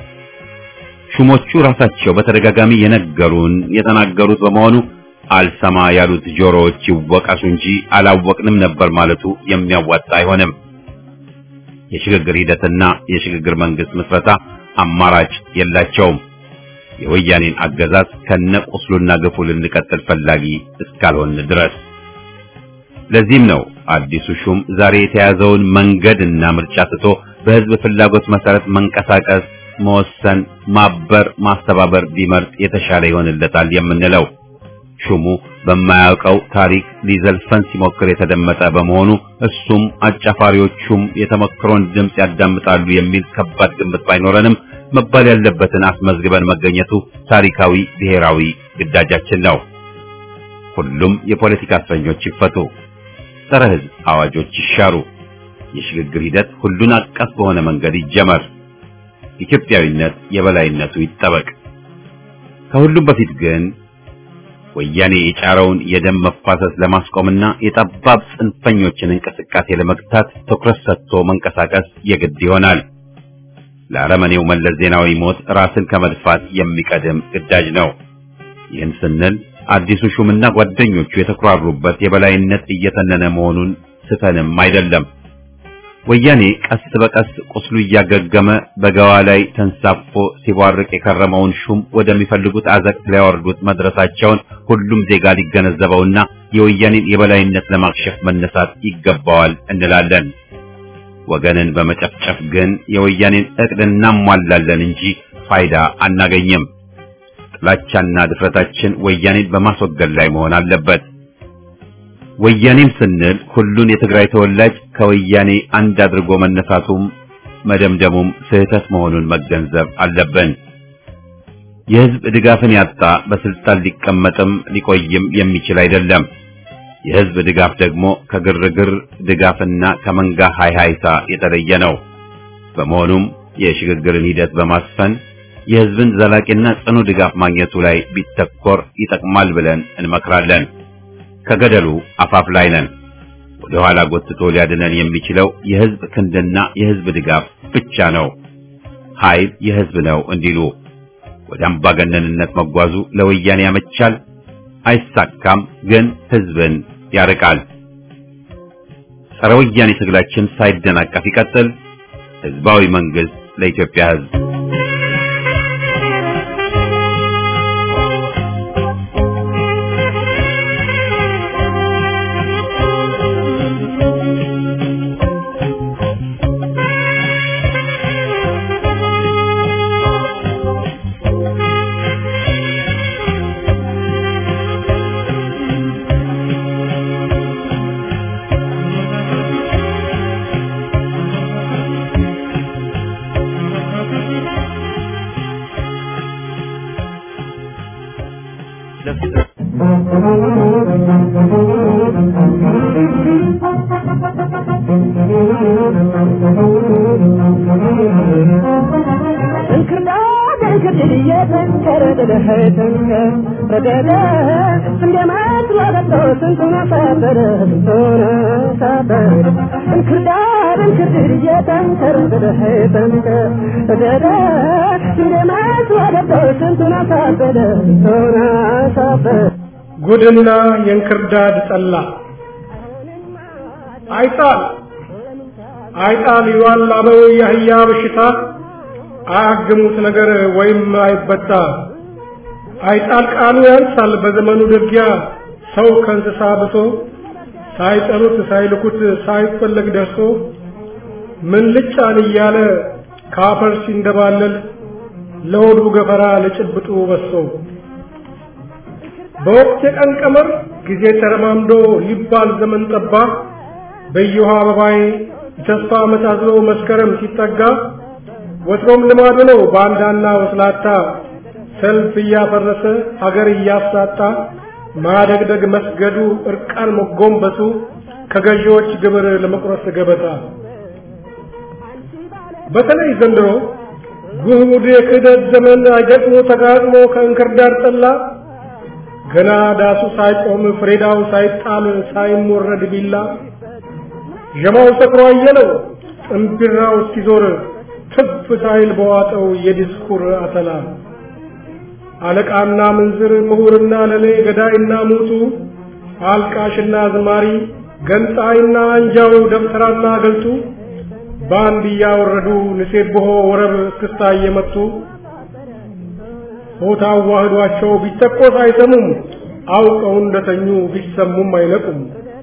ሹሞቹ ራሳቸው በተደጋጋሚ የነገሩን የተናገሩት በመሆኑ አልሰማ ያሉት ጆሮዎች ይወቀሱ እንጂ አላወቅንም ነበር ማለቱ የሚያዋጣ አይሆንም። የሽግግር ሂደትና የሽግግር መንግስት ምስረታ አማራጭ የላቸውም። የወያኔን አገዛዝ ከነቁስሉና ግፉ ልንቀጥል ፈላጊ እስካልሆን ድረስ። ለዚህም ነው አዲሱ ሹም ዛሬ የተያዘውን መንገድና ምርጫ ትቶ በህዝብ ፍላጎት መሰረት መንቀሳቀስ፣ መወሰን፣ ማበር፣ ማስተባበር ቢመርጥ የተሻለ ይሆንለታል የምንለው። ሹሙ በማያውቀው ታሪክ ሊዘልፈን ሲሞክር የተደመጠ በመሆኑ እሱም አጫፋሪዎቹም የተመክሮን ድምፅ ያዳምጣሉ የሚል ከባድ ግምት ባይኖረንም መባል ያለበትን አስመዝግበን መገኘቱ ታሪካዊ ብሔራዊ ግዳጃችን ነው። ሁሉም የፖለቲካ እስረኞች ይፈቱ፣ ጸረ ሕዝብ አዋጆች ይሻሩ፣ የሽግግር ሂደት ሁሉን አቀፍ በሆነ መንገድ ይጀመር፣ ኢትዮጵያዊነት የበላይነቱ ይጠበቅ። ከሁሉም በፊት ግን ወያኔ የጫረውን የደም መፋሰስ ለማስቆምና የጠባብ ጽንፈኞችን እንቅስቃሴ ለመግታት ትኩረት ሰጥቶ መንቀሳቀስ የግድ ይሆናል። ለአረመኔው መለስ ዜናዊ ሞት ራስን ከመድፋት የሚቀድም ግዳጅ ነው። ይህን ስንል አዲሱ ሹምና ጓደኞቹ የተኩራሩበት የበላይነት እየተነነ መሆኑን ስተንም አይደለም። ወያኔ ቀስ በቀስ ቁስሉ እያገገመ በገዋ ላይ ተንሳፎ ሲቧርቅ የከረመውን ሹም ወደሚፈልጉት አዘቅት ሊያወርዱት መድረሳቸውን ሁሉም ዜጋ ሊገነዘበውና የወያኔን የበላይነት ለማክሸፍ መነሳት ይገባዋል እንላለን። ወገንን በመጨፍጨፍ ግን የወያኔን እቅድ እናሟላለን እንጂ ፋይዳ አናገኝም። ጥላቻና ድፍረታችን ወያኔን በማስወገድ ላይ መሆን አለበት። ወያኔም ስንል ሁሉን የትግራይ ተወላጅ ከወያኔ አንድ አድርጎ መነሳቱም መደምደሙም ስህተት መሆኑን መገንዘብ አለብን። የሕዝብ ድጋፍን ያጣ በስልጣን ሊቀመጥም ሊቆይም የሚችል አይደለም። የሕዝብ ድጋፍ ደግሞ ከግርግር ድጋፍና ከመንጋ ሃይሃይታ የተለየ ነው። በመሆኑም የሽግግርን ሂደት በማስፈን የሕዝብን ዘላቂና ጽኑ ድጋፍ ማግኘቱ ላይ ቢተኮር ይጠቅማል ብለን እንመክራለን። ከገደሉ አፋፍ ላይ ነን። ወደ ኋላ ጎትቶ ሊያድነን የሚችለው የሕዝብ ክንድና የሕዝብ ድጋፍ ብቻ ነው። ኃይል የሕዝብ ነው እንዲሉ ወደ አምባገነንነት መጓዙ ለወያኔ ያመቻል፣ አይሳካም፣ ግን ሕዝብን ያርቃል። ጸረ ወያኔ ትግላችን ሳይደናቀፍ ይቀጥል። ሕዝባዊ መንግስት ለኢትዮጵያ ሕዝብ ለፍለፍ እንክርዳድ እንክርድድ እየተንከረደደ ተንከር ረደደ እንደ መስሏገጦ ስንቱን አሳበረ ስንቱን አሳበረ እንክርዳድ እንክርድድ እየተንከረደደ ተንከር ረደደ እንደ መስሏገጦ ስንቱን አሳበረ ስንቱን አሳበረ ጉድና የእንክርዳድ ጠላ አይጣል አይጣል ይዋላበው የአህያ በሽታ አያግሙት ነገር ወይም አይበጣ አይጣል ቃሉ ያንሳል በዘመኑ ደጊያ ሰው ከእንስሳ ብሶ ሳይጠሩት ሳይልኩት ሳይፈለግ ደርሶ ምን ልጫን እያለ ካፈር ሲንደባለል ለሆዱ ገፈራ ለጭብጡ በሶ በወቅት የቀን ቀመር ጊዜ ተረማምዶ ሊባል ዘመን ጠባ በየውሃ አበባዬ ተስፋ መሳዝሎ መስከረም ሲጠጋ ወትሮም ልማዱ ነው ባንዳና ወስላታ ሰልፍ እያፈረሰ ሀገር እያሳጣ ማደግደግ መስገዱ እርቃን መጎንበሱ ከገዢዎች ግብር ለመቁረስ ገበታ በተለይ ዘንድሮ ጉድ የክህደት ዘመን አይገጥሞ ተጋጥሞ ከእንክርዳድ ጠላ ገና ዳሱ ሳይቆም ፍሬዳው ሳይጣል ሳይሞረድ ቢላ ዠማው ሰክሮ አየለው እምቢራው እስኪዞር ትፍ ሳይል በዋጠው የዲስኩር አተላ አለቃና ምንዝር ምሁርና ለሌ ገዳይና ሙቱ አልቃሽና ዝማሪ ገንጣይና አንጃው ደብተራና ገልጡ በአንድ እያወረዱ ንሴብሖ ወረብ እስክስታ እየመቱ ሆታ አዋህዷቸው ቢተቆስ አይሰሙም አውቀው እንደተኙ ቢሰሙም አይነቁም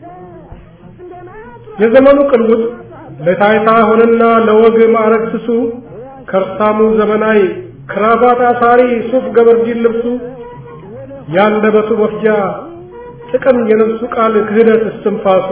የዘመኑ ቅልውጥ ለታይታ ሆነና ለወግ ማዕረግ ስሱ ከርሳሙ ዘመናዊ ክራባት አሳሪ ሱፍ ገበርዲን ልብሱ ያንደበቱ መፍጃ ጥቅም የነፍሱ ቃል ክህደት እስትንፋሱ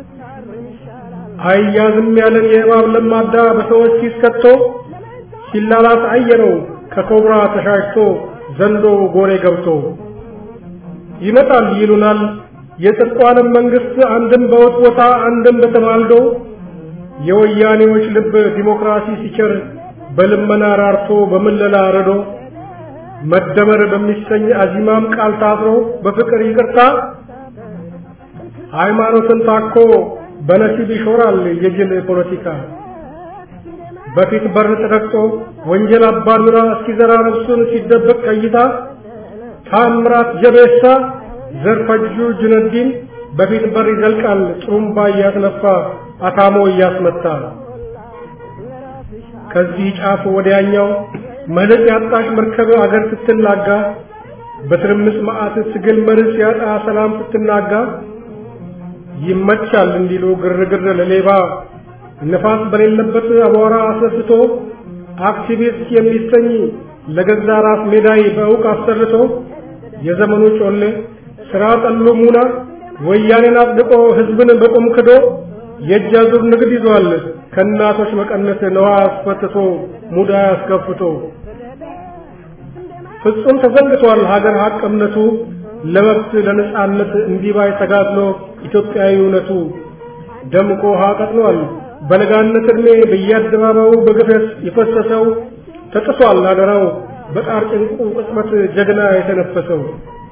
አያዝም ያለን የእባብ ለማዳ በሰዎች ሲስከቶ ሲላላት አየነው ከኮብራ ተሻሽቶ ዘንዶ ጎሬ ገብቶ ይመጣል ይሉናል የጽድቋንም መንግስት አንድም በውጥ ቦታ አንድም በተማልዶ የወያኔዎች ልብ ዲሞክራሲ ሲቸር በልመና ራርቶ በምለላ ረዶ መደመር በሚሰኝ አዚማም ቃል ታስሮ በፍቅር ይቅርታ ሃይማኖትን ታኮ በነሲብ ይሾራል የጅል ፖለቲካ በፊት በር ተረግጦ ወንጀል አባዱራ እስኪዘራ ነፍሱን ሲደበቅ ቀይታ ታምራት ጀቤሳ ዘርፈጁ ጁነዲን በፊት በር ይዘልቃል ጥሩምባ እያስነፋ አታሞ እያስመታ ከዚህ ጫፍ ወዲያኛው መልክ ያጣሽ መርከብ አገር ስትናጋ በትርምስ መዓት ትግል መርስ ያጣ ሰላም ስትናጋ ይመቻል እንዲሉ ግርግር ለሌባ ንፋስ በሌለበት አቧራ አስነስቶ አክቲቪስት የሚሰኝ ለገዛ ራስ ሜዳይ በእውቅ አሰርቶ የዘመኑ ጮሌ ስራ ጠሉ ሙና ወያኔን አጽድቆ ህዝብን በቁም ክዶ የእጅ አዙር ንግድ ይዟል ከእናቶች መቀነት ነዋ አስፈትቶ ሙዳ አስከፍቶ ፍጹም ተዘንግቷል ሀገር ሀቅ እምነቱ ለመብት ለነጻነት እንዲባይ ተጋድሎ ኢትዮጵያዊ እውነቱ ደምቆ ውሃ ቀጥኗል በለጋነት ዕድሜ በየአደባባዩ በግፈት የፈሰሰው ተጥሷል አደራው በጣር ጭንቁ ቅጽበት ጀግና የተነፈሰው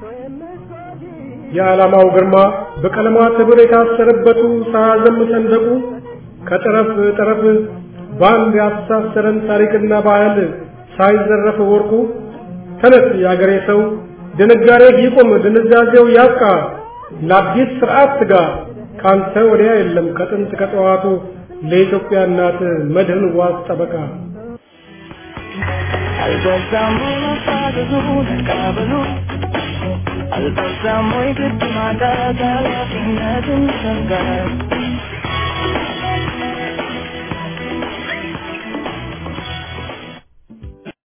የዓላማው ግርማ በቀለማት ህብር የታሰረበቱ ሳያዘም ሰንደቁ ከጠረፍ ጠረፍ በአንድ ያስተሳሰረን ታሪክና ባህል ሳይዘረፍ ወርቁ ተነስ የአገሬ ሰው ድንጋሬ ይቁም ድንዛዜው ያብቃ ለአዲስ ስርዓት ትጋ ካንተ ወዲያ የለም ከጥንት ከጠዋቱ ለኢትዮጵያ እናት መድህን ዋስ ጠበቃ አልበዛም ወይ መፋዘዙ መቃበሉ አልበዛም ወይ ግድ ማጣት ኃላፊነትን መሸከም